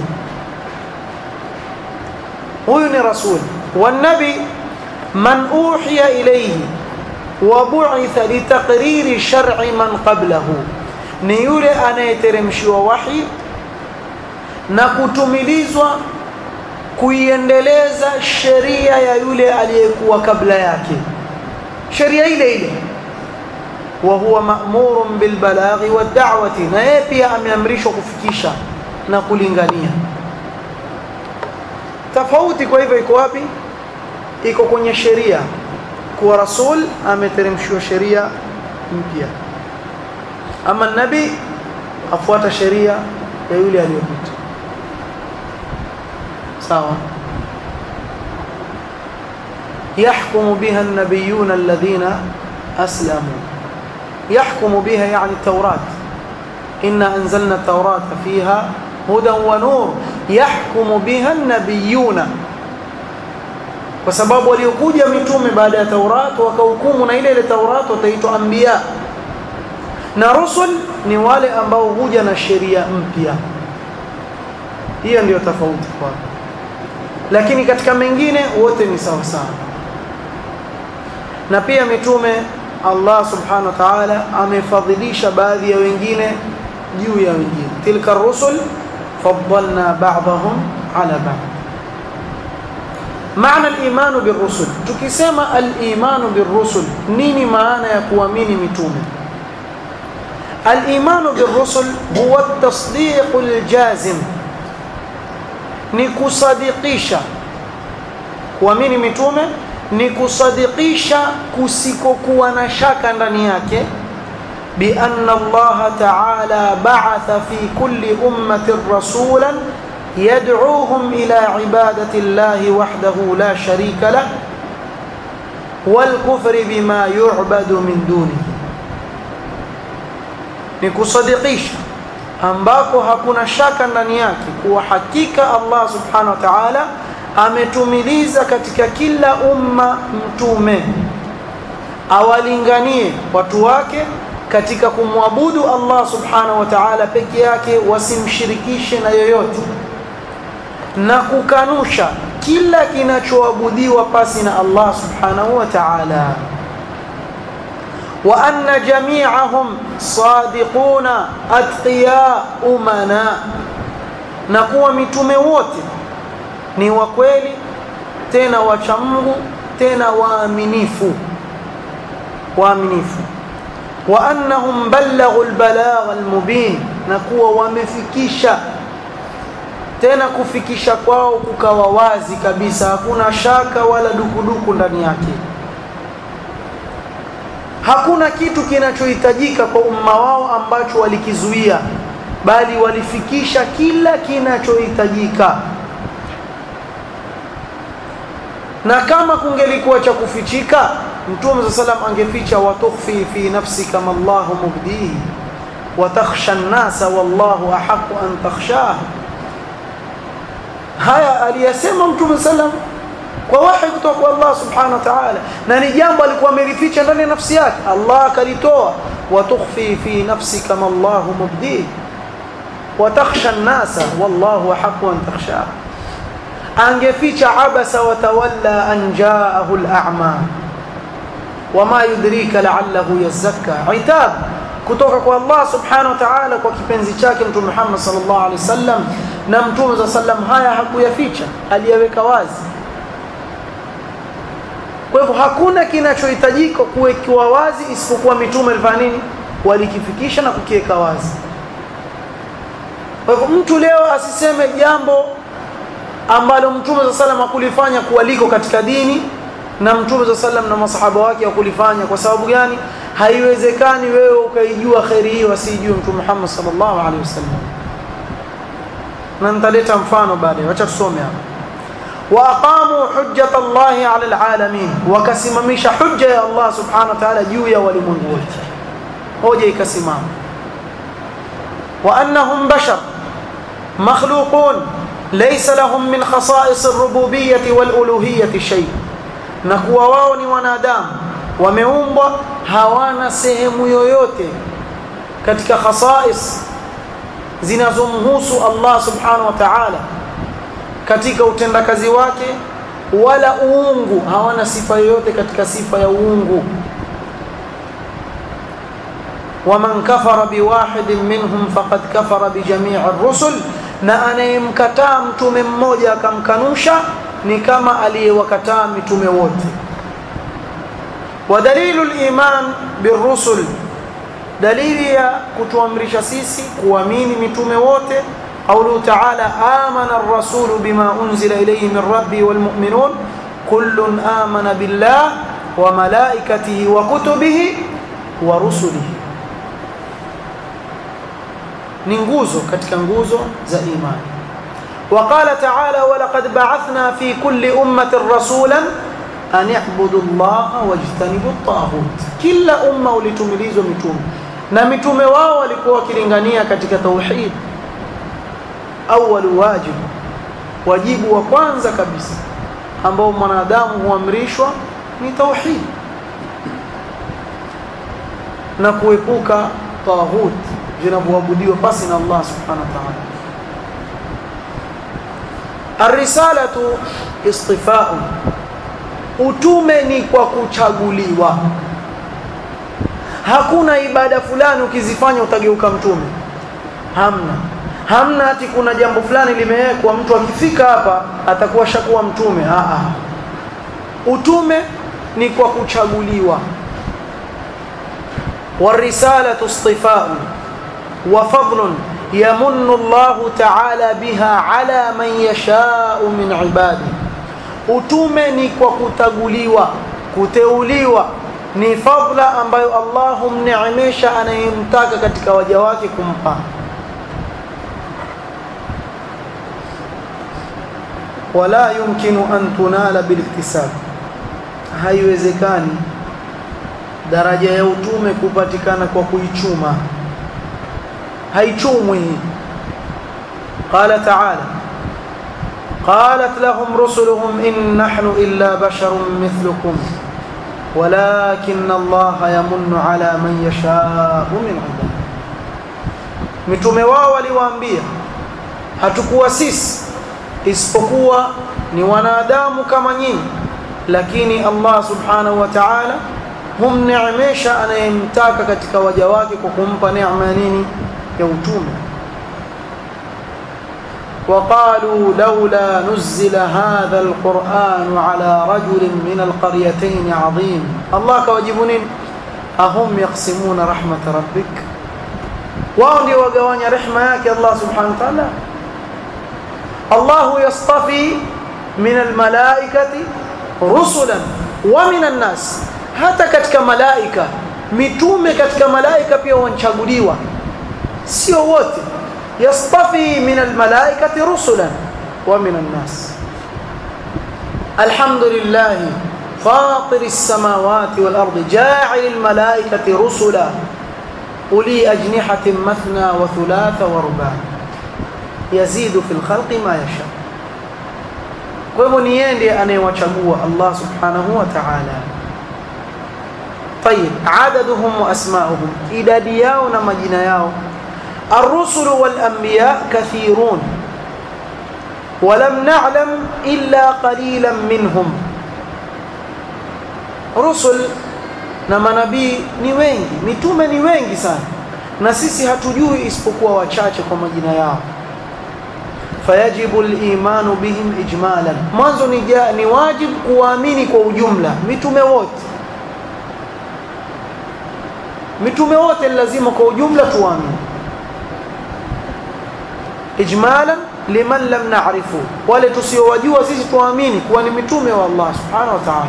huyu ni rasul والنبي من أوحي إليه وبعث لتقرير شرع من قبله ni yule anayeteremshiwa wahi na kutumilizwa kuiendeleza sheria ya yule aliyekuwa kabla yake sheria ile ile wa huwa ma'murun bil balaghi wad da'wati na yeye pia ameamrishwa kufikisha na kulingania tofauti kwa hivyo iko wapi iko kwenye sheria kuwa rasul ameteremshiwa sheria mpya ama nabii afuata sheria ya yule aliyopita sawa يحكم بها النبيون الذين أسلموا يحكم بها يعني التوراة إنا أنزلنا التوراة فيها هدى ونور يحكم بها النبيون kwa sababu waliokuja mitume baada ya Taurat wakahukumu na ile ile Taurat wataitwa anbiya na rusul ni wale ambao huja na sheria mpya hiyo ndio tofauti kwa lakini katika mengine wote ni sawa sawa na pia mitume Allah subhanahu wa ta'ala amefadhilisha baadhi ya wengine juu ya wengine tilka rusul faddalna ba'dahum ala ba'd maana al-iman bir-rusul tukisema al-iman bir-rusul nini maana ya kuamini mitume al-iman bir-rusul huwa at-tasdiq al-jazim ni kusadikisha kuamini mitume ni kusadikisha kusikokuwa na shaka ndani yake بأن الله تعالى بعث في كل أمة رسولا يدعوهم إلى عبادة الله وحده لا شريك له والكفر بما يعبد من دونه نكصدقيش ambako hakuna shaka ndani yake kuwa hakika Allah subhanahu wa ta'ala ametumiliza katika kila umma mtume awalinganie watu wake katika kumwabudu Allah subhanahu wa ta'ala peke yake wasimshirikishe na yoyote na kukanusha kila kinachoabudiwa pasi na Allah subhanahu wa ta'ala wa anna jami'ahum sadiquna atqiya umana na kuwa mitume wote ni wa kweli tena wacha Mungu tena waaminifu waaminifu wa annahum ballaghu albalagha almubin na kuwa wamefikisha tena kufikisha kwao kukawa wazi kabisa hakuna shaka wala dukuduku ndani yake hakuna kitu kinachohitajika kwa umma wao ambacho walikizuia bali walifikisha kila kinachohitajika na kama kungelikuwa cha kufichika mtume sa salam angeficha watukhfi fi nafsika ma Allahu mubdihi wa takhsha an-nasa wallahu ahqqu an takhshah haya aliyasema mtume sallam kwa wahi kutoka kwa Allah subhanahu wa ta'ala na ni jambo alikuwa amelificha ndani ya nafsi yake Allah akalitoa wa tukhfi fi nafsika ma Allahu mubdihi wa takhsha an-nasa wallahu ahqqu an takhshah angeficha abasa wa tawalla an jaahu al-a'ma wama yudrika la'allahu yazakka itab kutoka kwa Allah subhanahu wa ta'ala kwa kipenzi chake mtume Muhammad sallallahu alaihi wasallam na mtume za sallam haya hakuyaficha aliyaweka wazi kwa hivyo hakuna kinachohitajika kuwekiwa wazi isipokuwa mitume alifanya nini walikifikisha na kukiweka wazi kwa hivyo mtu leo asiseme jambo ambalo mtume za sallam hakulifanya kuwa liko katika dini na mtume za sallam na masahaba wake wakulifanya kwa sababu gani haiwezekani wewe ukaijua khairi hiyo asijue mtume Muhammad sallallahu alaihi wasallam na nitaleta mfano baadaye acha tusome hapa wa aqamu hujjata Allah ala alalamin wakasimamisha hujja ya Allah subhanahu wa ta'ala juu ya walimwengu wote hoja ikasimama wa annahum bashar makhluqun laysa lahum min khasa'is ar-rububiyyah wal-uluhiyyah shay na kuwa wao ni wanadamu wameumbwa hawana sehemu yoyote katika khasais zinazomhusu Allah subhanahu wa ta'ala katika utendakazi wake wala uungu hawana sifa yoyote katika sifa ya uungu waman kafara biwahidin minhum faqad kafara bijamii ar-rusul na anayemkataa mtume mmoja akamkanusha ni kama aliyewakataa mitume wote ودليل الإيمان بالرسل dalili ya kutuamrisha sisi kuamini mitume wote قوله تعالى آمن الرسول بما أنزل إليه من ربي والمؤمنون كل آمن بالله وملائكته وكتبه ورسله ni nguzo katika nguzo za imani وقال تعالى ولقد بعثنا في كل أمة رسولا أن اعبدوا الله واجتنبوا الطاغوت kila umma ulitumilizwa mitume na mitume wao walikuwa wakilingania katika tauhid awwal wajib wajibu wa kwanza kabisa ambao mwanadamu huamrishwa ni tauhid na kuepuka taghut vinavyoabudiwa pasi na Allah subhanahu wa ta'ala Ar-risalatu istifa'un utume ni kwa kuchaguliwa hakuna ibada fulani ukizifanya utageuka mtume hamna hamna ati kuna jambo fulani limewekwa mtu akifika hapa atakuwa shakuwa mtume a a utume ni kwa kuchaguliwa warisalatu istifa'un wa fadlun yamunnu Allah ta'ala biha ala man yasha'u min ibadi utume ni kwa kutaguliwa kuteuliwa ni fadla ambayo Allah humneemesha anayemtaka katika waja wake kumpa wala yumkinu an tunala biliktisab haiwezekani daraja ya utume kupatikana kwa kuichuma haichumwi qala ta'ala قالت لهم رسلهم إن نحن إلا بشر مثلكم ولكن الله يمن على من يشاء من عباده mitume wao waliwaambia hatukuwa sisi isipokuwa ni wanadamu kama nyinyi lakini Allah subhanahu wa ta'ala humneemesha anayemtaka katika waja wake kwa kumpa neema nini ya utume وقالوا لولا نزل هذا القرآن على رجل من القريتين عظيم الله كواجبون أهم يقسمون رحمة ربك وهم يوقوان رحمة الله سبحانه وتعالى الله يصطفي من الملائكة رسلا ومن الناس hata katika malaika mitume katika malaika pia wanchaguliwa sio wote yastafi min almalaikati rusulan wa min annas alhamdulillah fatir as-samawati wal ardi ja'il almalaikati rusula uli ajnihatin mathna wa thulatha wa ruba' yazidu fil khalqi ma yasha kwa hivyo ni yeye ndiye anayewachagua Allah subhanahu wa ta'ala طيب عددهم واسماءهم idadi yao na majina yao الرسل والانبياء كثيرون ولم نعلم الا قليلا منهم رسل na manabii ni wengi mitume ni wengi sana na sisi hatujui isipokuwa wachache kwa majina yao fayajibu al-imanu bihim ijmalan mwanzo ni, ni wajib kuwaamini kwa ujumla mitume wote mitume wote lazima kwa ujumla tuamini ijmalan liman lam na'rifu wale tusiowajua sisi tuamini kuwa ni mitume wa Allah subhanahu wa ta'ala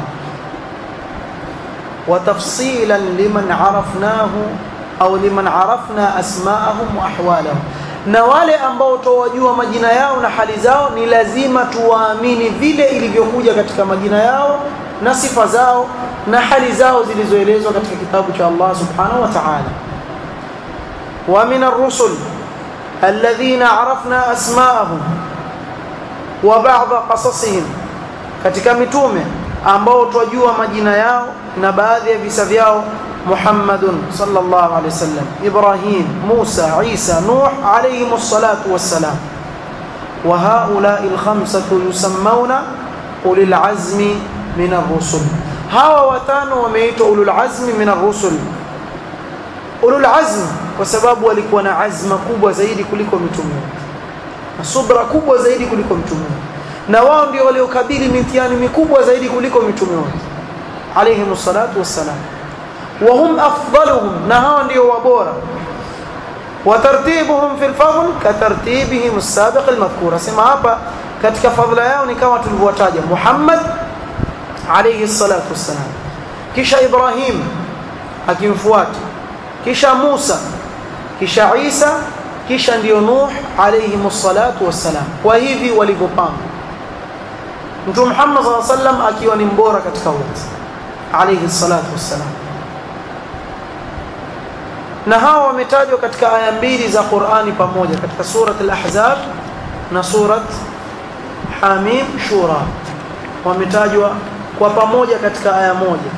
wa tafsilan liman arafnahu au liman arafna asma'ahum wa ahwalahum na wale ambao tuwajua majina yao na hali zao ni lazima tuwaamini vile ilivyokuja katika majina yao na sifa zao na hali zao zilizoelezwa katika kitabu cha Allah subhanahu wa ta'ala wa min ar-rusul alladhina arafna asma'ahum wa ba'd qasasihim katika mitume ambao twajua majina yao na baadhi ya visa vyao Muhammadun sallallahu alayhi wasallam Ibrahim Musa Isa Nuh alayhim as-salatu was-salam wa ha'ula'i al-khamsatu yusammawna ulil azmi min ar-rusul hawa watano wameitwa ulul azmi min ar-rusul ulul azmi kwa sababu walikuwa na azma kubwa zaidi kuliko mitume na subra kubwa zaidi kuliko mitume na wao ndio waliokabili mitihani mikubwa zaidi kuliko mitume wote alayhim salatu wassalam وهم أفضلهم نهان دي وبورا وترتيبهم في الفضل كترتيبهم السابق المذكور سما hapa katika fadhila yao ni kama tulivyotaja Muhammad alayhi salatu wassalam kisha Ibrahim akimfuata kisha Musa kisha Isa kisha ndio Nuh alayhi salatu wassalam kwa hivi walivyopanga Mtume Muhammad sallallahu alayhi wasallam akiwa ni mbora katika wote alayhi salatu wassalam na hawa wametajwa katika aya mbili za Qur'ani pamoja katika surat al-Ahzab na surat Hamim Shura wametajwa kwa pamoja katika aya moja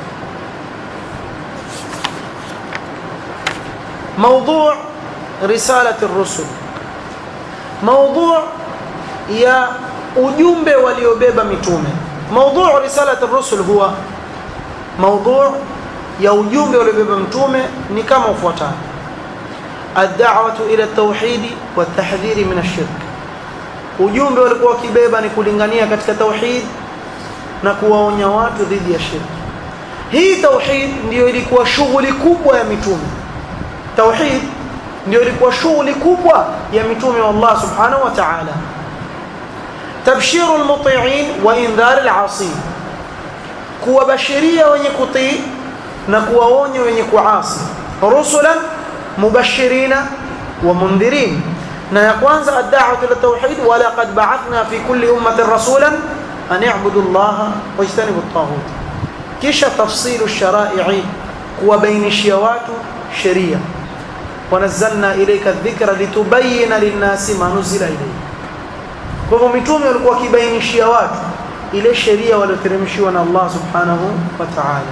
موضوع رسالة الرسل موضوع يا ujumbe waliobeba mitume موضوع رسالة الرسل هو موضوع ya ujumbe waliobeba mtume ni kama ufuatavyo ad-da'watu ila at-tauhid wa at-tahdhir min ash-shirk ujumbe walikuwa wakibeba ni kulingania katika tauhid na kuwaonya watu dhidi ya shirki hii tauhid ndiyo ilikuwa shughuli kubwa ya mitume tauhid ndio ilikuwa shughuli kubwa ya mitume wa Allah subhanahu wa ta'ala tabshiru al-muti'in wa indhar al-'asin kuwabashiria wenye kutii na kuwaonya wenye kuasi rusulan mubashirina wa mundhirin na ya kwanza ad-da'watu ila tauhid wa laqad ba'athna fi kulli ummatin rasulan an i'budu Allah wa ijtanibu at-taghut kisha tafsilu ash-shara'i kuwabainishia watu sheria ونزلنا إليك الذكر لتبين للناس ما نزل إليه kwa hivyo mitume walikuwa wakibainishia watu ile sheria walioteremshiwa na Allah subhanahu wa ta'ala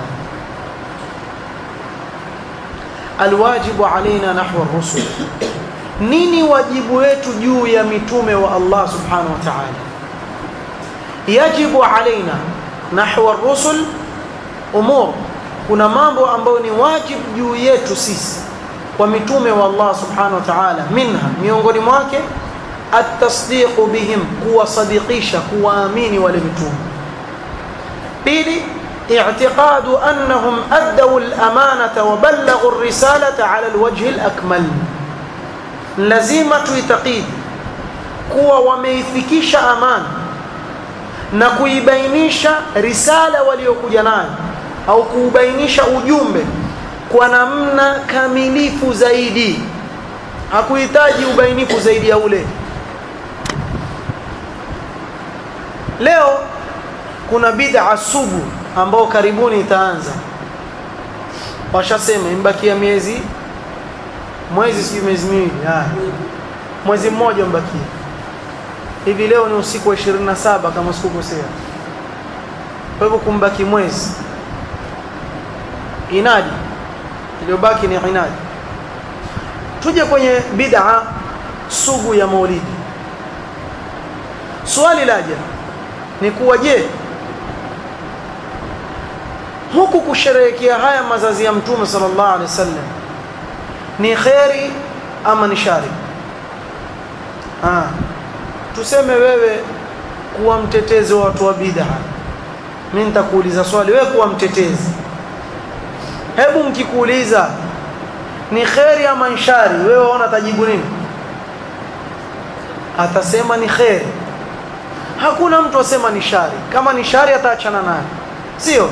alwajibu alaina nahwa rusul nini wajibu wetu juu ya mitume wa Allah subhanahu wa ta'ala yajibu alaina nahwa rusul umur kuna mambo ambayo ni wajibu juu yetu sisi kwa mitume wa Allah subhanahu wa ta'ala minha miongoni mwake at-tasdiq bihim kuwasadikisha kuwaamini wale mitume pili اعتقاد أنهم أدوا الأمانة وبلغوا الرسالة على الوجه الأكمل لزيمة تعتقيد kuwa wameifikisha amana na kuibainisha risala waliokuja nayo au kuubainisha ujumbe kwa namna kamilifu zaidi hakuhitaji ubainifu zaidi ya ule leo kuna bid'a sugu ambao karibuni itaanza washasema imbakia miezi mwezi si miezi miwili mwezi mmoja mbakia hivi leo ni usiku wa 27 kama sikukosea kwa hivyo kumbaki mwezi inadi iliyobaki ni inadi tuje kwenye bid'a sugu ya maulidi swali laja ni kuwa je huku kusherehekea haya mazazi ya mtume sallallahu alaihi wasallam ni kheri ama ni shari ah tuseme wewe kuwa mtetezi wa watu wa bid'a mimi nitakuuliza swali wewe kuwa mtetezi hebu mkikuuliza ni kheri ama ni shari wewe waona tajibu nini atasema ni kheri hakuna mtu asema ni shari kama ni shari ataachana nayo sio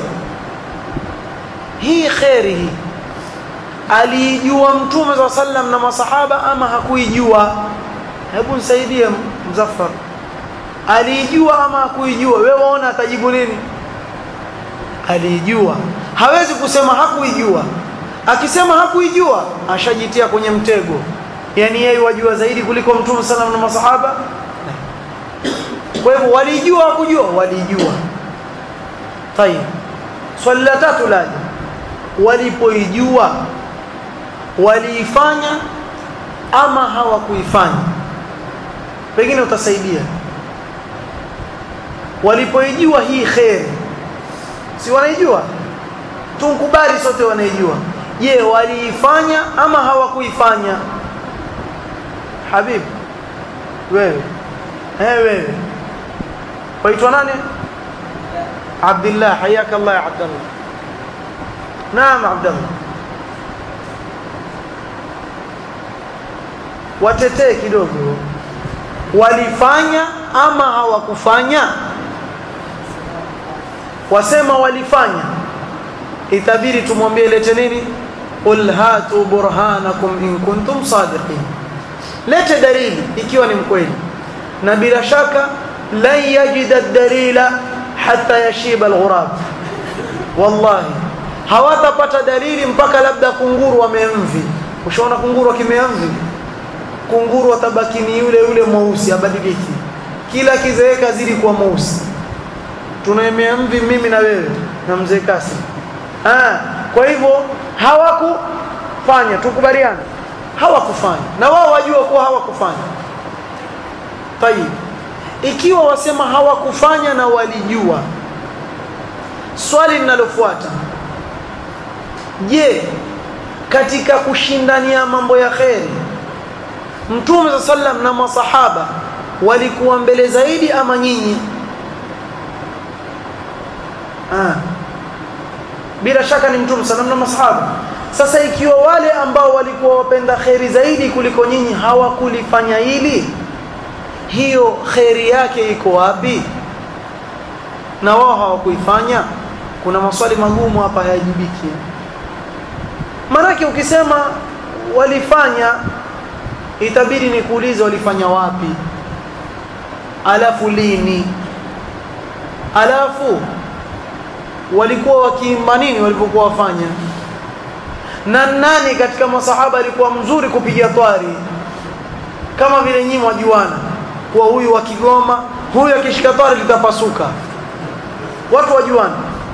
hii kheri hii aliijua mtume za sallam na masahaba ama hakuijua hebu nisaidie mzaffar aliijua ama hakuijua wewe waona atajibu nini aliijua hawezi kusema hakuijua akisema hakuijua ashajitia kwenye mtego yani yeye wajua zaidi kuliko mtume sallam na masahaba kwa hivyo walijua hakujua walijua tayeb swali la tatu laje walipoijua waliifanya ama hawakuifanya pengine utasaidia walipoijua hii kheri si wanaijua tunkubali sote wanaijua je waliifanya ama hawakuifanya habib wewe eh wewe waitwa nani Abdullah hayaka Allah ya Abdullah naam Abdullah watetee kidogo walifanya ama hawakufanya wasema walifanya itabidi tumwambie lete nini qul hatu burhanakum in kuntum sadiqin lete dalili ikiwa ni mkweli na bila shaka lan yajida dalila hatta yashiba alghurab wallahi hawatapata dalili mpaka labda kunguru wamemvi ushaona kunguru akimemvi kunguru atabaki ni yule yule mweusi abadiliki kila kizeeka zidi kuwa mweusi tunaemea mvi mimi na wewe na mzee Kasim ah kwa hivyo hawakufanya tukubaliane hawakufanya na wao wajua kuwa hawakufanya tayib ikiwa wasema hawakufanya na walijua swali linalofuata je katika kushindania mambo ya kheri mtume sa sallam na masahaba walikuwa mbele zaidi ama nyinyi ah. bila shaka ni mtume sallam na masahaba sasa ikiwa wale ambao walikuwa wapenda kheri zaidi kuliko nyinyi hawakulifanya hili hiyo kheri yake iko wapi na wao hawakuifanya kuna maswali magumu hapa hayajibiki maanake ukisema walifanya itabidi nikuulize walifanya wapi alafu lini alafu walikuwa wakiimba nini walipokuwa wafanya na nani katika masahaba alikuwa mzuri kupiga twari kama vile nyinyi mwajuana kuwa huyu wa Kigoma huyu akishika twari litapasuka watu wajuana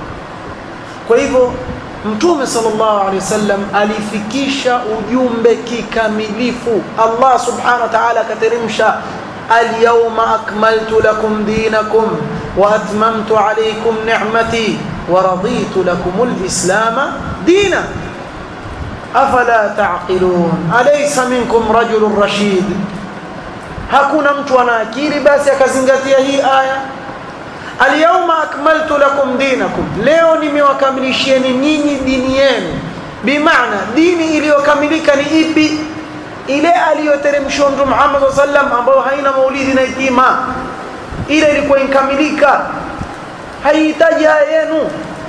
kwa hivyo mtume sallallahu alaihi wasallam alifikisha ujumbe kikamilifu Allah subhanahu wa ta'ala akateremsha alyawma akmaltu lakum dinakum wa atmamtu alaykum ni'mati wa raditu lakum alislama dina afala taqilun alaysa minkum rajulun rashid hakuna mtu ana akili basi akazingatia hii aya alyawma akmaltu lakum dinakum leo nimewakamilishieni nyinyi dini yenu bimaana dini iliyokamilika ni ipi ile aliyoteremshwa mtume Muhammad sallam ambayo haina maulidi na itima ile ilikuwa inkamilika haihitaji yenu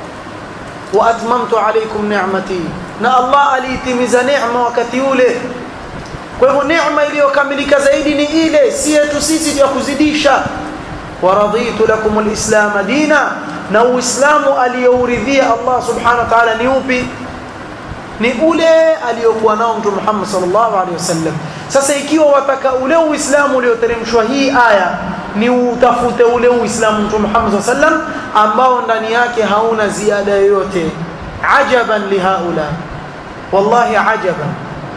wa atmamtu alaykum ni'mati na Allah aliitimiza neema wakati ule kwa hivyo neema iliyokamilika zaidi ni ile si yetu sisi ya kuzidisha waraditu lakum alislam dina na uislamu aliyouridhia Allah subhanahu wa ta'ala ni upi ni ule aliyokuwa nao mtume Muhammad sallallahu alaihi wasallam sasa ikiwa wataka ule uislamu ulioteremshwa hii aya ni utafute ule uislamu mtume Muhammad sallallahu alaihi wasallam ambao ndani yake hauna ziada yoyote ajaban lihaula wallahi ajaban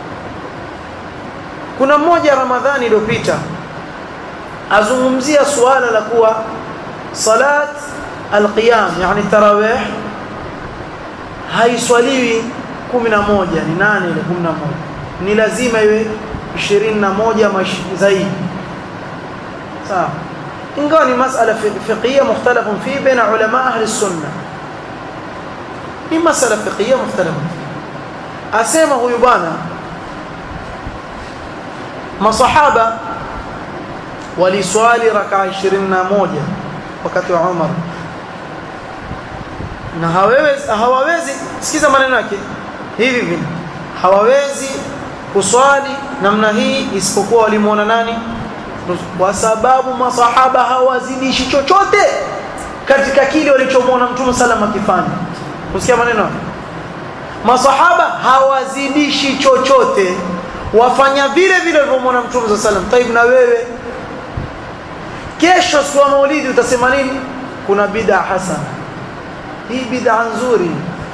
kuna mmoja ramadhani iliyopita azungumzia suala la kuwa salat alqiyam yani tarawih haiswaliwi 11 ni nane ile 11 ni lazima iwe 21 zaidi sawa ingawa ni masala fiqhiyya mukhtalafun fi baina ulama ahli sunna ni masala fiqhiyya mukhtalafun asema huyu bwana masahaba waliswali raka 21 wakati wa Umar na hawawezi hawawezi sikiza maneno yake hivi hivi hawawezi kuswali namna hii isipokuwa walimuona nani kwa sababu masahaba hawazidishi chochote katika kile walichomwona mtume sallam akifanya usikia maneno masahaba hawazidishi chochote wafanya vile vile walivyomwona mtume sallam taib na wewe kesho siku ya maulidi utasema nini kuna bid'a hasana hii bid'a nzuri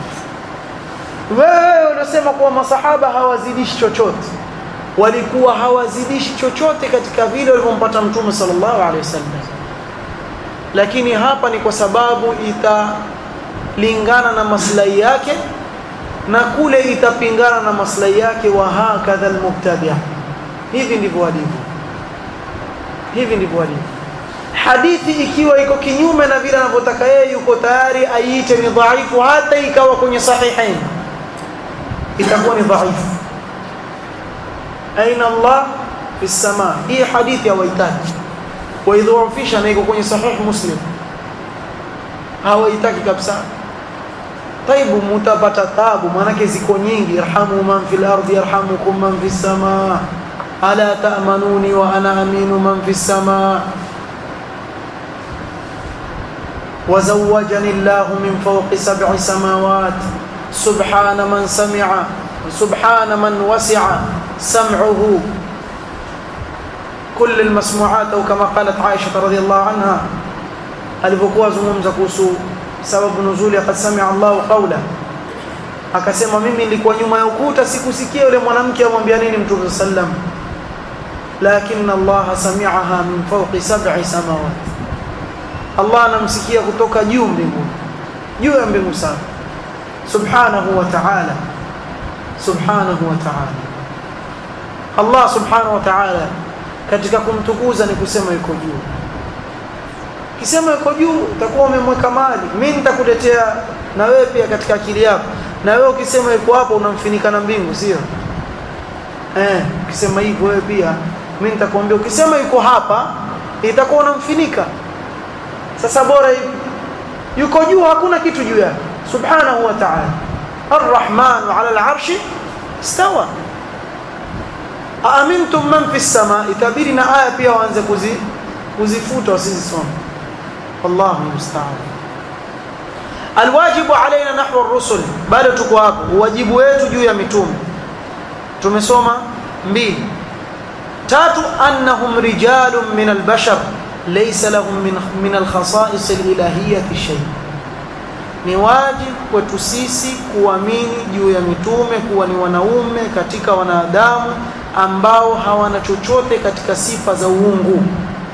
wewe unasema kuwa masahaba hawazidishi chochote walikuwa hawazidishi chochote katika vile walivyompata mtume sallallahu alaihi wasallam lakini hapa ni kwa sababu italingana na maslahi yake na kule itapingana na maslahi yake wa hakadha almubtadi' hivi ndivyo walivyo hivi ndivyo walivyo hadithi ikiwa iko kinyume na vile anavyotaka yeye yuko tayari aiite ni dhaifu hata ikawa kwenye sahihain itakuwa ni dhaifu aina Allah fi samaa hii hadithi hawaitaki waidhoofisha na iko kwenye sahih muslim hawaitaki kabisa taibu mutapata tabu maanake ziko nyingi irhamu man fil ardi yarhamukum man fis samaa ala ta'manuni wa ana aminu man fis samaa وزوجني الله من فوق سبع سماوات سبحان من سمع سبحان من وسع سمعه كل المسموعات أو كما قالت عائشة رضي الله عنها alipokuwa zungumza kuhusu sababu nuzuli qad samia Allahu qawla akasema mimi nilikuwa nyuma ya ukuta sikusikia yule mwanamke amwambia nini mtume sallam lakin Allah sami'aha min fawqi sab'i samawat Allah anamsikia kutoka juu mbinguni juu ya mbingu sana subhanahu wa ta'ala subhanahu wa ta'ala Allah subhanahu wa ta'ala katika kumtukuza ni kusema yuko juu kisema yuko juu utakuwa umemweka mali mimi nitakuletea na wewe pia katika akili yako na wewe ukisema yuko hapo unamfinika na mbingu sio eh ukisema hivyo wewe pia mimi nitakwambia ukisema yuko hapa itakuwa unamfinika sasa bora hivi yuko juu hakuna kitu juu yake subhanahu wa ta'ala arrahman ala al'arshi istawa aamintum man fi sama itabiri na aya pia waanze kuzi kuzifuta wasizisoma wallahu musta'an alwajibu alaina nahwa ar-rusul bado tuko hapo wajibu wetu juu ya mitume tumesoma mbili tatu annahum rijalun min al-bashar laysa lahum min min al-khasa'is al-ilahiyyah shay ni wajibu kwetu sisi kuamini juu ya mitume kuwa ni wanaume katika wanadamu ambao hawana chochote katika sifa za uungu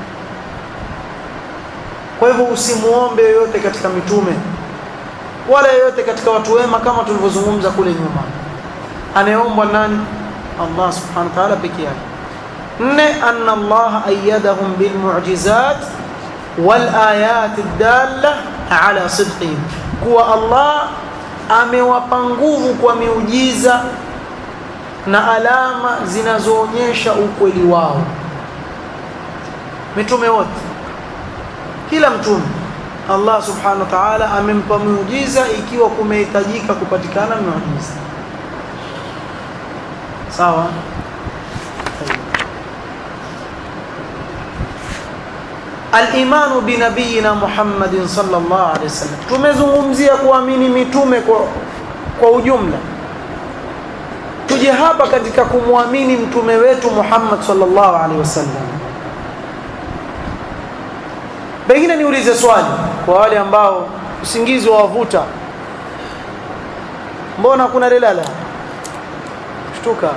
kwa hivyo usimuombe yoyote katika mitume wala yoyote katika watu wema kama tulivyozungumza kule nyuma anayeombwa nani Allah subhanahu wa ta'ala pekee yake nne anna Allah ayyadahum bil mu'jizat wal ayat ad-dalla ala sidqihim kuwa Allah amewapa nguvu kwa miujiza na alama zinazoonyesha ukweli wao mitume wote kila mtume Allah subhanahu wa ta'ala amempa miujiza ikiwa kumehitajika kupatikana miujiza sawa al-imanu bi nabiyina Muhammadin sallallahu alaihi wasallam tumezungumzia kuamini mitume kwa kwa ujumla tuje hapa katika kumwamini mtume wetu Muhammad sallallahu alaihi wasallam pengine niulize swali kwa wale ambao usingizi wawavuta mbona kuna lelala shtuka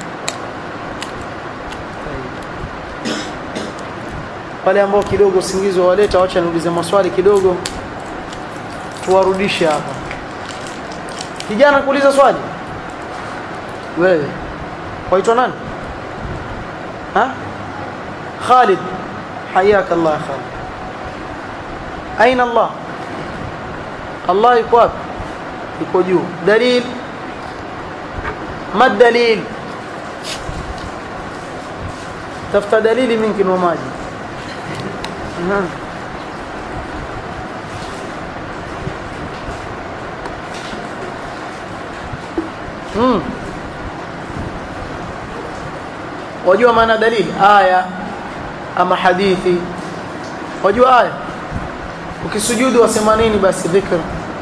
wale ambao kidogo usingizi wawaleta wacha niulize maswali kidogo tuwarudishe hapa kijana kuuliza swali wewe waitwa nani ha Khalid حياك الله يا خالد أين الله الله yuko wapi yuko juu dalil ما الدليل tafuta dalili mingi wa maji hmm. wajua maana dalili aya ama hadithi wajua aya ukisujudu wasema nini basi dhikr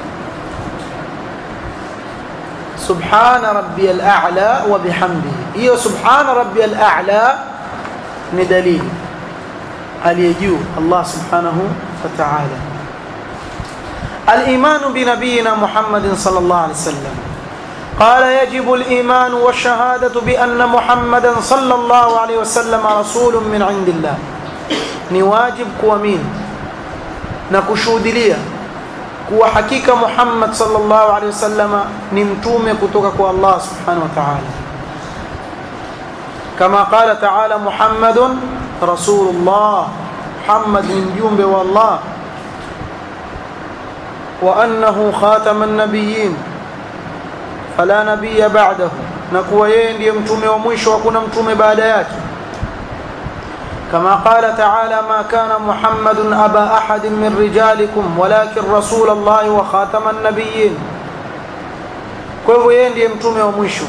subhana rabbiyal a'la wa bihamdihi hiyo subhana rabbiyal a'la ni dalili aliyejuu Allah subhanahu wa ta'ala الإيمان بنبينا محمد صلى الله عليه وسلم قال يجب الإيمان والشهادة بأن محمدا صلى الله عليه وسلم رسول من عند الله نواجب كوامين نكشود لي كو حقيقة محمد صلى الله عليه وسلم نمتوم كتوكك الله سبحانه وتعالى كما قال تعالى محمد رسول الله محمد من جنب والله وأنه خاتم النبيين فلا نبي بعده نكوا yeye ndiye mtume wa mwisho hakuna mtume baada yake كما قال تعالى ما كان محمد أبا أحد من رجالكم ولكن رسول الله وخاتم النبيين kwa hivyo yeye ndiye mtume wa mwisho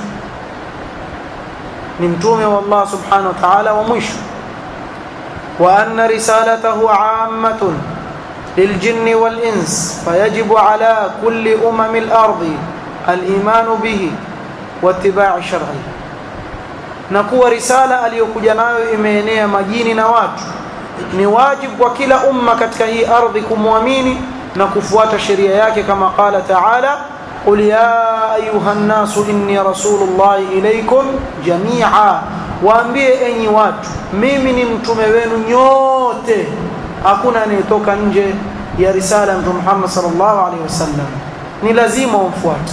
ni mtume wa Allah subhanahu wa ta'ala wa mwisho wa anna risalatahu ammatun للجن والإنس فيجب على كل أمم الأرض الإيمان به واتباع شرعه na kuwa risala aliyokuja nayo imeenea majini na watu ni wajibu kwa kila umma katika hii ardhi kumwamini na kufuata sheria yake kama qala taala qul ya ayuha nnasu inni rasulullahi ilaikum jamia waambie enyi watu mimi ni mtume wenu nyote hakuna anayetoka nje ya risala ya mtume Muhammad sallallahu alaihi wasallam ni lazima umfuate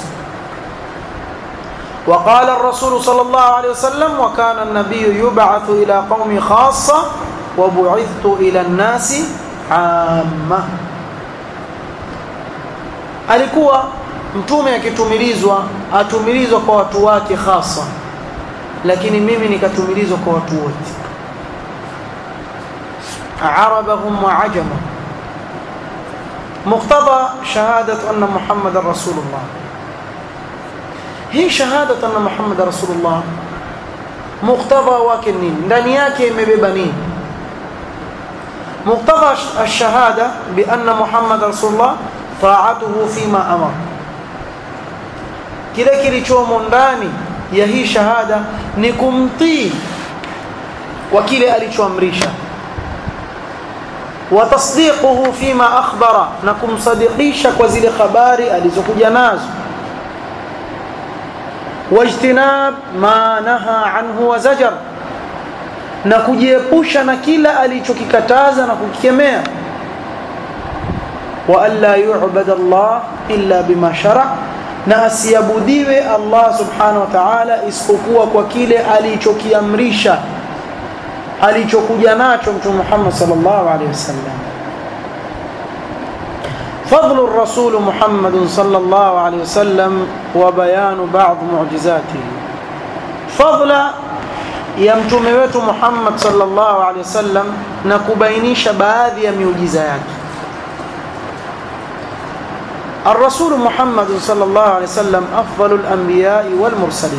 وقال الرسول صلى الله عليه وسلم وكان النبي يبعث إلى قوم خاصة وبعثت إلى الناس عامة alikuwa mtume akitumilizwa atumilizwa kwa watu wake hasa lakini mimi nikatumilizwa kwa watu wote arabahum wa ajama muqtada shahadatu anna muhammadan rasulullah hii shahadat anna muhammad rasulullah muktadha wake nini ndani yake imebeba nini muktadha alshahada bianna muhammad rasulullah taatuhu fima amar kile kilichomo ndani ya hii shahada ni kumtii kwa kile alichoamrisha wa tasdiquhu fima akhbara na kumsadikisha kwa zile habari alizokuja nazo wajtinab ma naha anhu wa zajar na kujiepusha na kila alichokikataza na kukikemea wa alla yu'bad Allah illa bima shara na asiabudiwe Allah subhanahu wa ta'ala isipokuwa kwa kile alichokiamrisha alichokuja nacho mtume Muhammad sallallahu alaihi wasallam فضل الرسول محمد صلى الله عليه وسلم وبيان بعض معجزاته فضل ya mtume wetu Muhammad sallallahu alaihi wasallam na kubainisha baadhi ya miujiza yake. الرسول محمد صلى الله عليه وسلم أفضل الأنبياء والمرسلين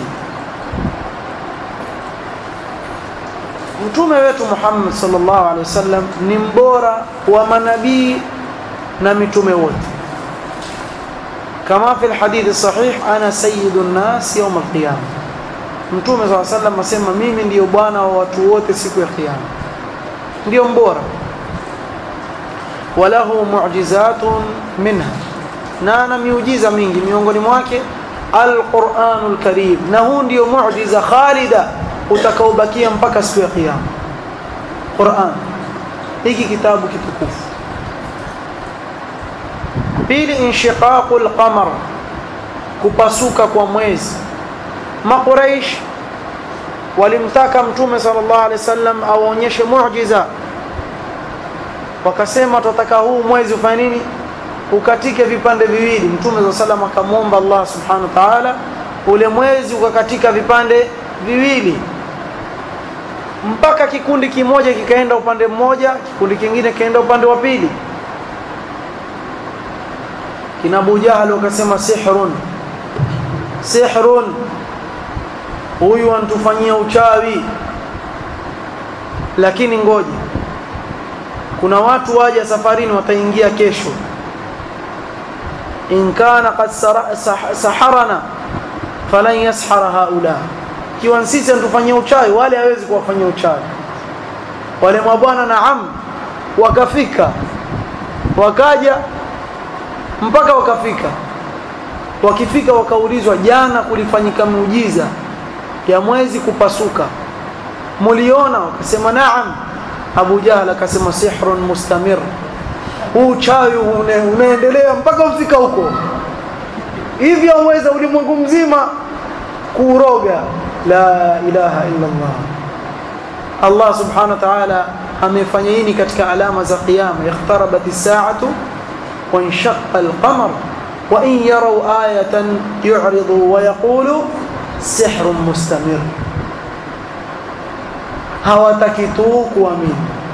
mtume wetu Muhammad sallallahu alaihi wasallam ni mbora wa manabii na mitume wote kama fi alhadith sahih ana sayyidu nnas yawm alqiyama mtume sallallahu alaihi wasallam asema mimi ndiyo bwana wa watu wote siku ya kiyama ndiyo mbora walahu mu'jizatun minha na ana miujiza mingi miongoni mwake alquranul karim na huu ndio muujiza khalida utakaobakia mpaka siku ya kiyama Qur'an hiki kitabu kitukufu pili inshiqaqul qamar kupasuka kwa mwezi makuraish walimtaka mtume sallallahu alaihi wasallam awaonyeshe muujiza wakasema tutataka huu mwezi ufanye nini ukatike vipande viwili mtume sallallahu alaihi wasallam akamwomba Allah subhanahu wa ta'ala ule mwezi ukakatika vipande viwili mpaka kikundi kimoja kikaenda upande mmoja kikundi kingine kikaenda upande wa pili kina Abu Jahal wakasema sihrun sihrun huyu antufanyia uchawi lakini ngoja kuna watu waja safarini wataingia kesho in kana qad saharana falan yashara haula kiwa sisi antufanyia uchawi wale hawezi kuwafanyia uchawi wale mabwana naam wakafika wakaja mpaka wakafika wakifika wakaulizwa jana kulifanyika muujiza ya mwezi kupasuka muliona wakasema naam Abu Jahal akasema sihrun mustamir huu chawi une, unaendelea mpaka ufika huko hivyo uweza ulimwengu mzima kuuroga la ilaha illa Allah Allah subhanahu wa ta'ala amefanya hili katika alama za kiyama iqtarabat as-sa'atu wa inshaqqa al-qamar wa in yaraw ayatan yu'ridu wa yaqulu sihrun mustamir hawataki tu kuamini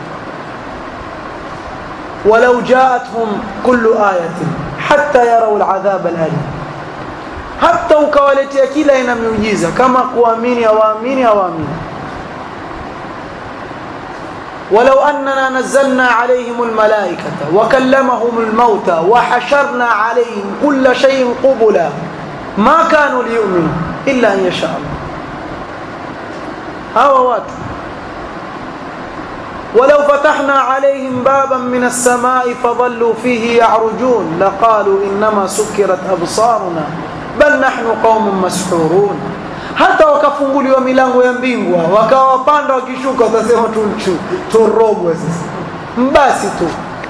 walau jaathum kullu ayatin hatta yarau aladhab alalim hata ukawaletea kila aina miujiza kama kuamini hawaamini hawaamini ولو أننا نزلنا عليهم الملائكة وكلمهم الموتى وحشرنا عليهم كل شيء قبلا ما كانوا ليؤمنوا إلا أن يشاء الله هوا watu ولو فتحنا عليهم بابا من السماء فظلوا فيه يعرجون لقالوا إنما سكرت أبصارنا بل نحن قوم مسحورون hata wakafunguliwa milango ya mbingwa wakawa wapanda wakishuka watasema turogwe sasa mbasi tu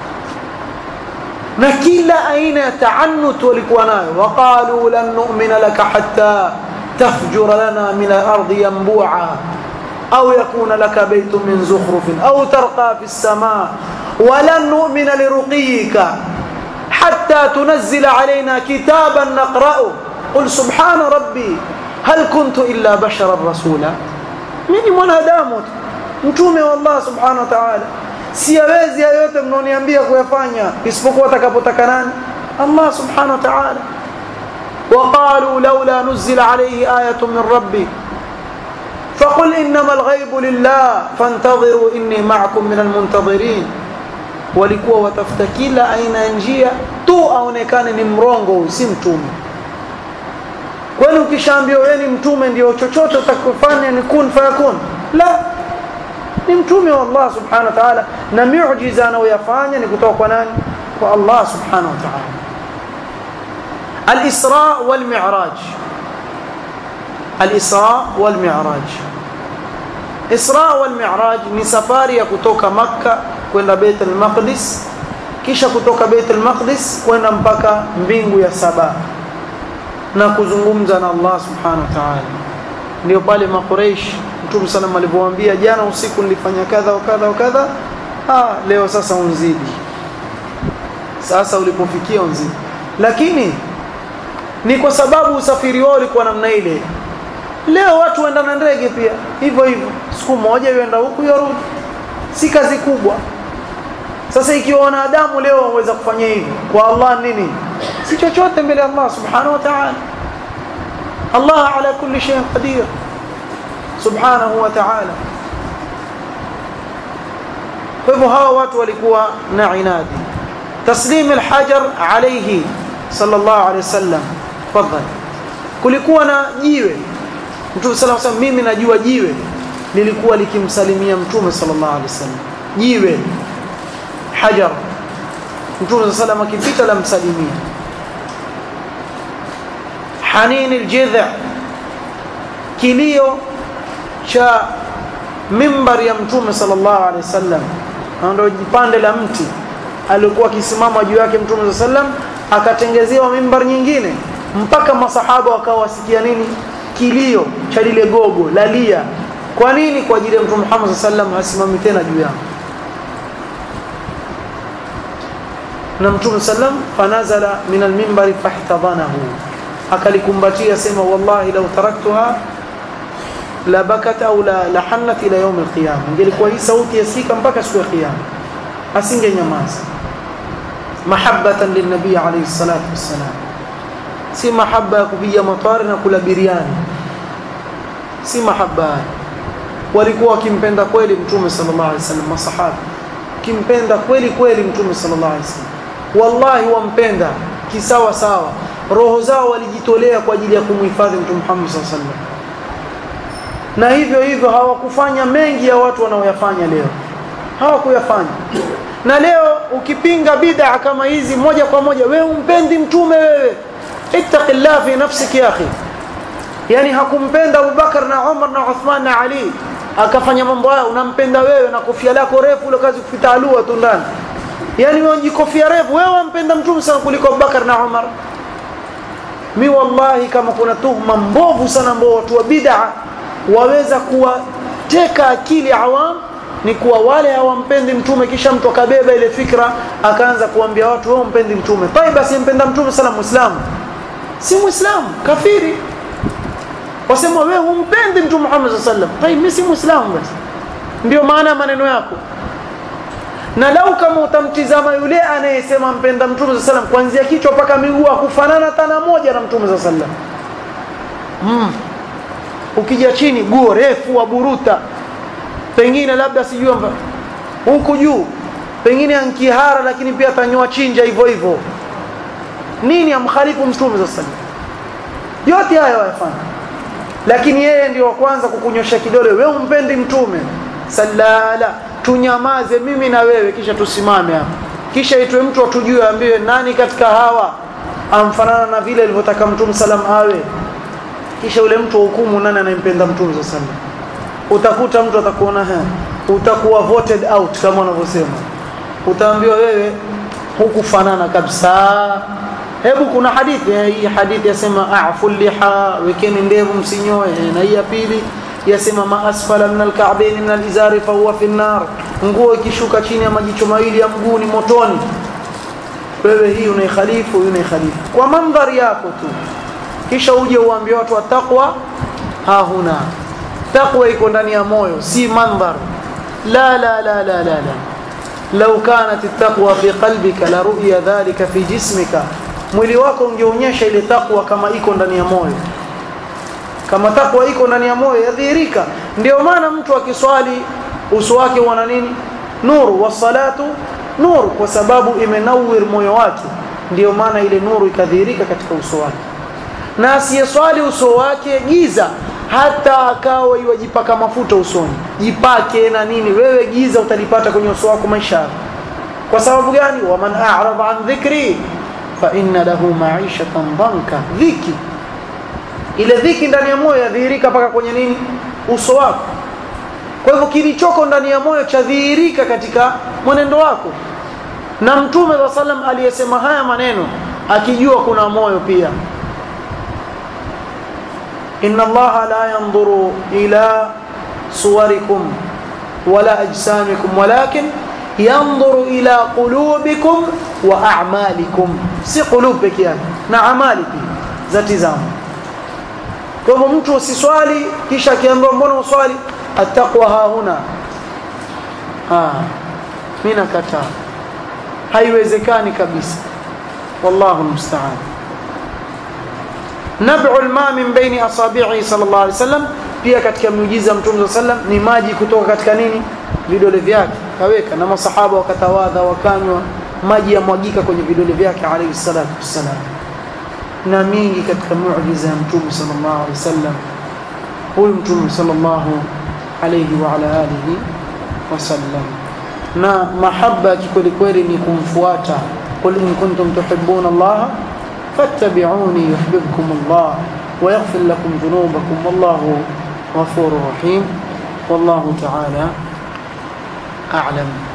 na kila aina ya taanut walikuwa nayo waqalu lan nu'mina laka hatta tafjura lana min al-ardi yanbu'a أو يكون لك بيت من زخرف أو ترقى في السماء ولن نؤمن لرقيك حتى تنزل علينا كتابا نقرأه قل سبحان ربي هل كنت إلا بشرا رسولا mimi mwanadamu tu mtume wa Allah subhanahu wa ta'ala siyawezi yote mnaoniambia kuyafanya isipokuwa atakapotaka nani Allah subhanahu wa ta'ala وقالوا لولا نزل عليه آية من ربي فقل إنما الغيب لله فانتظروا إني معكم من المنتظرين walikuwa watafuta kila aina ya njia tu aonekane ni mrongo si mtume kwani ukishaambiwa wewe ni mtume ndio chochote utakufanya ni kun fayakun la ni mtume wa Allah subhanahu wa ta'ala na miujiza anayoyafanya ni kutoka kwa nani kwa Allah subhanahu wa ta'ala al-Isra wal Mi'raj al-Isra wal Mi'raj Isra wal Mi'raj ni safari ya kutoka Makka kwenda Beit al-Maqdis kisha kutoka Beit al-Maqdis kwenda mpaka mbingu ya saba na kuzungumza na Allah subhanahu wa ta'ala ndio pale maqureish Mtume sallam alipowaambia jana usiku nilifanya kadha wa kadha wa kadha ah leo sasa unzidi sasa ulipofikia unzidi lakini ni kwa sababu usafiri wao ulikuwa namna ile leo watu waenda na ndege pia hivyo hivyo siku moja yuenda huku yarudi si kazi kubwa sasa ikiwa wanadamu leo waweza kufanya hivi kwa Allah nini si chochote mbele ya Allah subhanahu wa ta'ala Allah ala kulli shay'in qadir subhanahu wa ta'ala kwa hivyo hawa watu walikuwa na inadi taslim alhajar alayhi sallallahu alayhi wasallam tafadhali kulikuwa na jiwe mtume sallallahu alayhi wasallam mimi najua jiwe lilikuwa likimsalimia mtume sallallahu alayhi wasallam jiwe hajar mtume sallallahu alayhi wasallam akipita la msalimia hanin aljidh kilio cha mimbar ya mtume sallallahu alaihi wasallam ndio jipande la mti alikuwa akisimama juu yake mtume sallallahu alaihi wasallam akatengezewa mimbar nyingine mpaka masahaba wakawa wasikia nini kilio cha lile gogo lalia kwa nini kwa ajili ya mtume Muhammad sallallahu alaihi wasallam hasimami tena juu yao na mtume sallam fanazala min alminbari fahtadhanahu akalikumbatia sema wallahi law taraktuha la bakat au la lahannat ila yawm alqiyama ingelikuwa hii sauti yasika mpaka siku ya kiyama asinge nyamaza mahabbatan lilnabii alayhi salatu wassalam si mahabba ya kupiga matwari na kula biriani si mahabba walikuwa wakimpenda kweli mtume sallallahu alaihi wasallam masahaba kimpenda kweli kweli mtume sallallahu alaihi wasallam wallahi wampenda kisawa sawa roho zao walijitolea kwa ajili ya kumhifadhi mtume Muhammad sallallahu alaihi wasallam na hivyo hivyo hawakufanya mengi ya watu wanaoyafanya leo hawakuyafanya na leo ukipinga bid'a kama hizi moja kwa moja wewe umpendi mtume wewe ittaqillah fi nafsik ya akhi yani hakumpenda Abubakar na Umar na Uthman na Ali akafanya mambo hayo unampenda wewe na kofia lako refu ile kazi kupita alua tu ndani yani wewe kofia refu wewe wampenda mtume sana kuliko Abubakar na Umar mi wallahi kama kuna tuhma mbovu sana ambao watu wa bid'a waweza kuwateka akili awam ni kuwa wale hawampendi mtume kisha mtu akabeba ile fikra akaanza kuambia watu wewe umpendi mtume tai basi mpenda mtume sana muislamu si muislamu kafiri wasema wewe humpendi mtume Muhammad sallallahu alaihi wasallam tai mimi si muislamu basi ndio maana ya maneno yako na lau kama utamtizama yule anayesema mpenda mtume saa salam kuanzia kichwa mpaka miguu akufanana tana moja na mtume saa salam mm. ukija chini guo refu waburuta pengine labda sijui huku juu pengine ankihara lakini pia atanyoa chinja hivyo hivyo nini amkhalifu mtume saa salam yote hayo wayafanya lakini yeye ndio wa kwanza kukunyosha kidole wewe umpendi mtume salala tunyamaze mimi na wewe kisha tusimame hapa kisha itwe mtu atujue ambiwe nani katika hawa amfanana na vile alivyotaka mtume salam awe kisha yule mtu hukumu nani anayempenda mtume salam utakuta mtu atakuona ha utakuwa voted out kama wanavyosema utaambiwa wewe hukufanana kabisa hebu kuna hadithi hii hadithi yasema afu liha wekeni ndevu msinyoe na hii ya pili yasema ma asfala min alka'bayn min alizari fa huwa fi an-nar nguo ikishuka chini ya majicho mawili ya mguu ni motoni wewe hii unaikhalifu unaikhalifu kwa mandhari yako tu kisha uje uambie watu wa taqwa ha huna taqwa iko ndani ya moyo si mandhar la la la la la la لو كانت التقوى في قلبك لرؤي ذلك في جسمك mwili wako ungeonyesha ile takwa kama iko ndani ya moyo kama takwa iko ndani ya moyo yadhihirika ndio maana mtu akiswali uso wake una nini nuru wasalatu nuru kwa sababu imenawir moyo wake ndio maana ile nuru ikadhihirika katika uso wake na asiyeswali uso wake giza hata akawa iwajipaka mafuta usoni jipake na nini wewe giza utalipata kwenye uso wako maisha kwa sababu gani waman a'rada an dhikri fa inna lahu ma'ishatan danka dhiki ile dhiki ndani ya moyo yadhihirika mpaka kwenye nini uso wako kwa hivyo kilichoko ndani ya moyo chadhihirika katika mwenendo wako na mtume wa sallam aliyesema haya maneno akijua kuna moyo pia inna allaha la yanzuru ila suwarikum wala ajsamikum walakin yanzuru ila qulubikum wa a'malikum si qulub peke yake na amali pia zatizama kwa hivyo mtu usiswali kisha akiambiwa mbona uswali attaqwa hahuna ah mimi nakataa haiwezekani kabisa wallahu musta'an nab'u alma min baini asabi'i sallallahu alaihi wasallam pia katika miujiza mtume sallam ni maji kutoka katika nini vidole vyake kaweka na masahaba wakatawadha wakanywa maji yamwagika kwenye vidole vyake alayhi salatu wassalam na mingi katika muujiza ya mtume sallallahu alaihi wasallam huyu mtume sallallahu alayhi wa ala alihi wasallam na mahaba kikweli kweli ni kumfuata qul in kuntum tuhibbuna Allah fattabi'uni yuhibbukum Allah wa yaghfir lakum dhunubakum wallahu ghafurur rahim wallahu ta'ala a'lam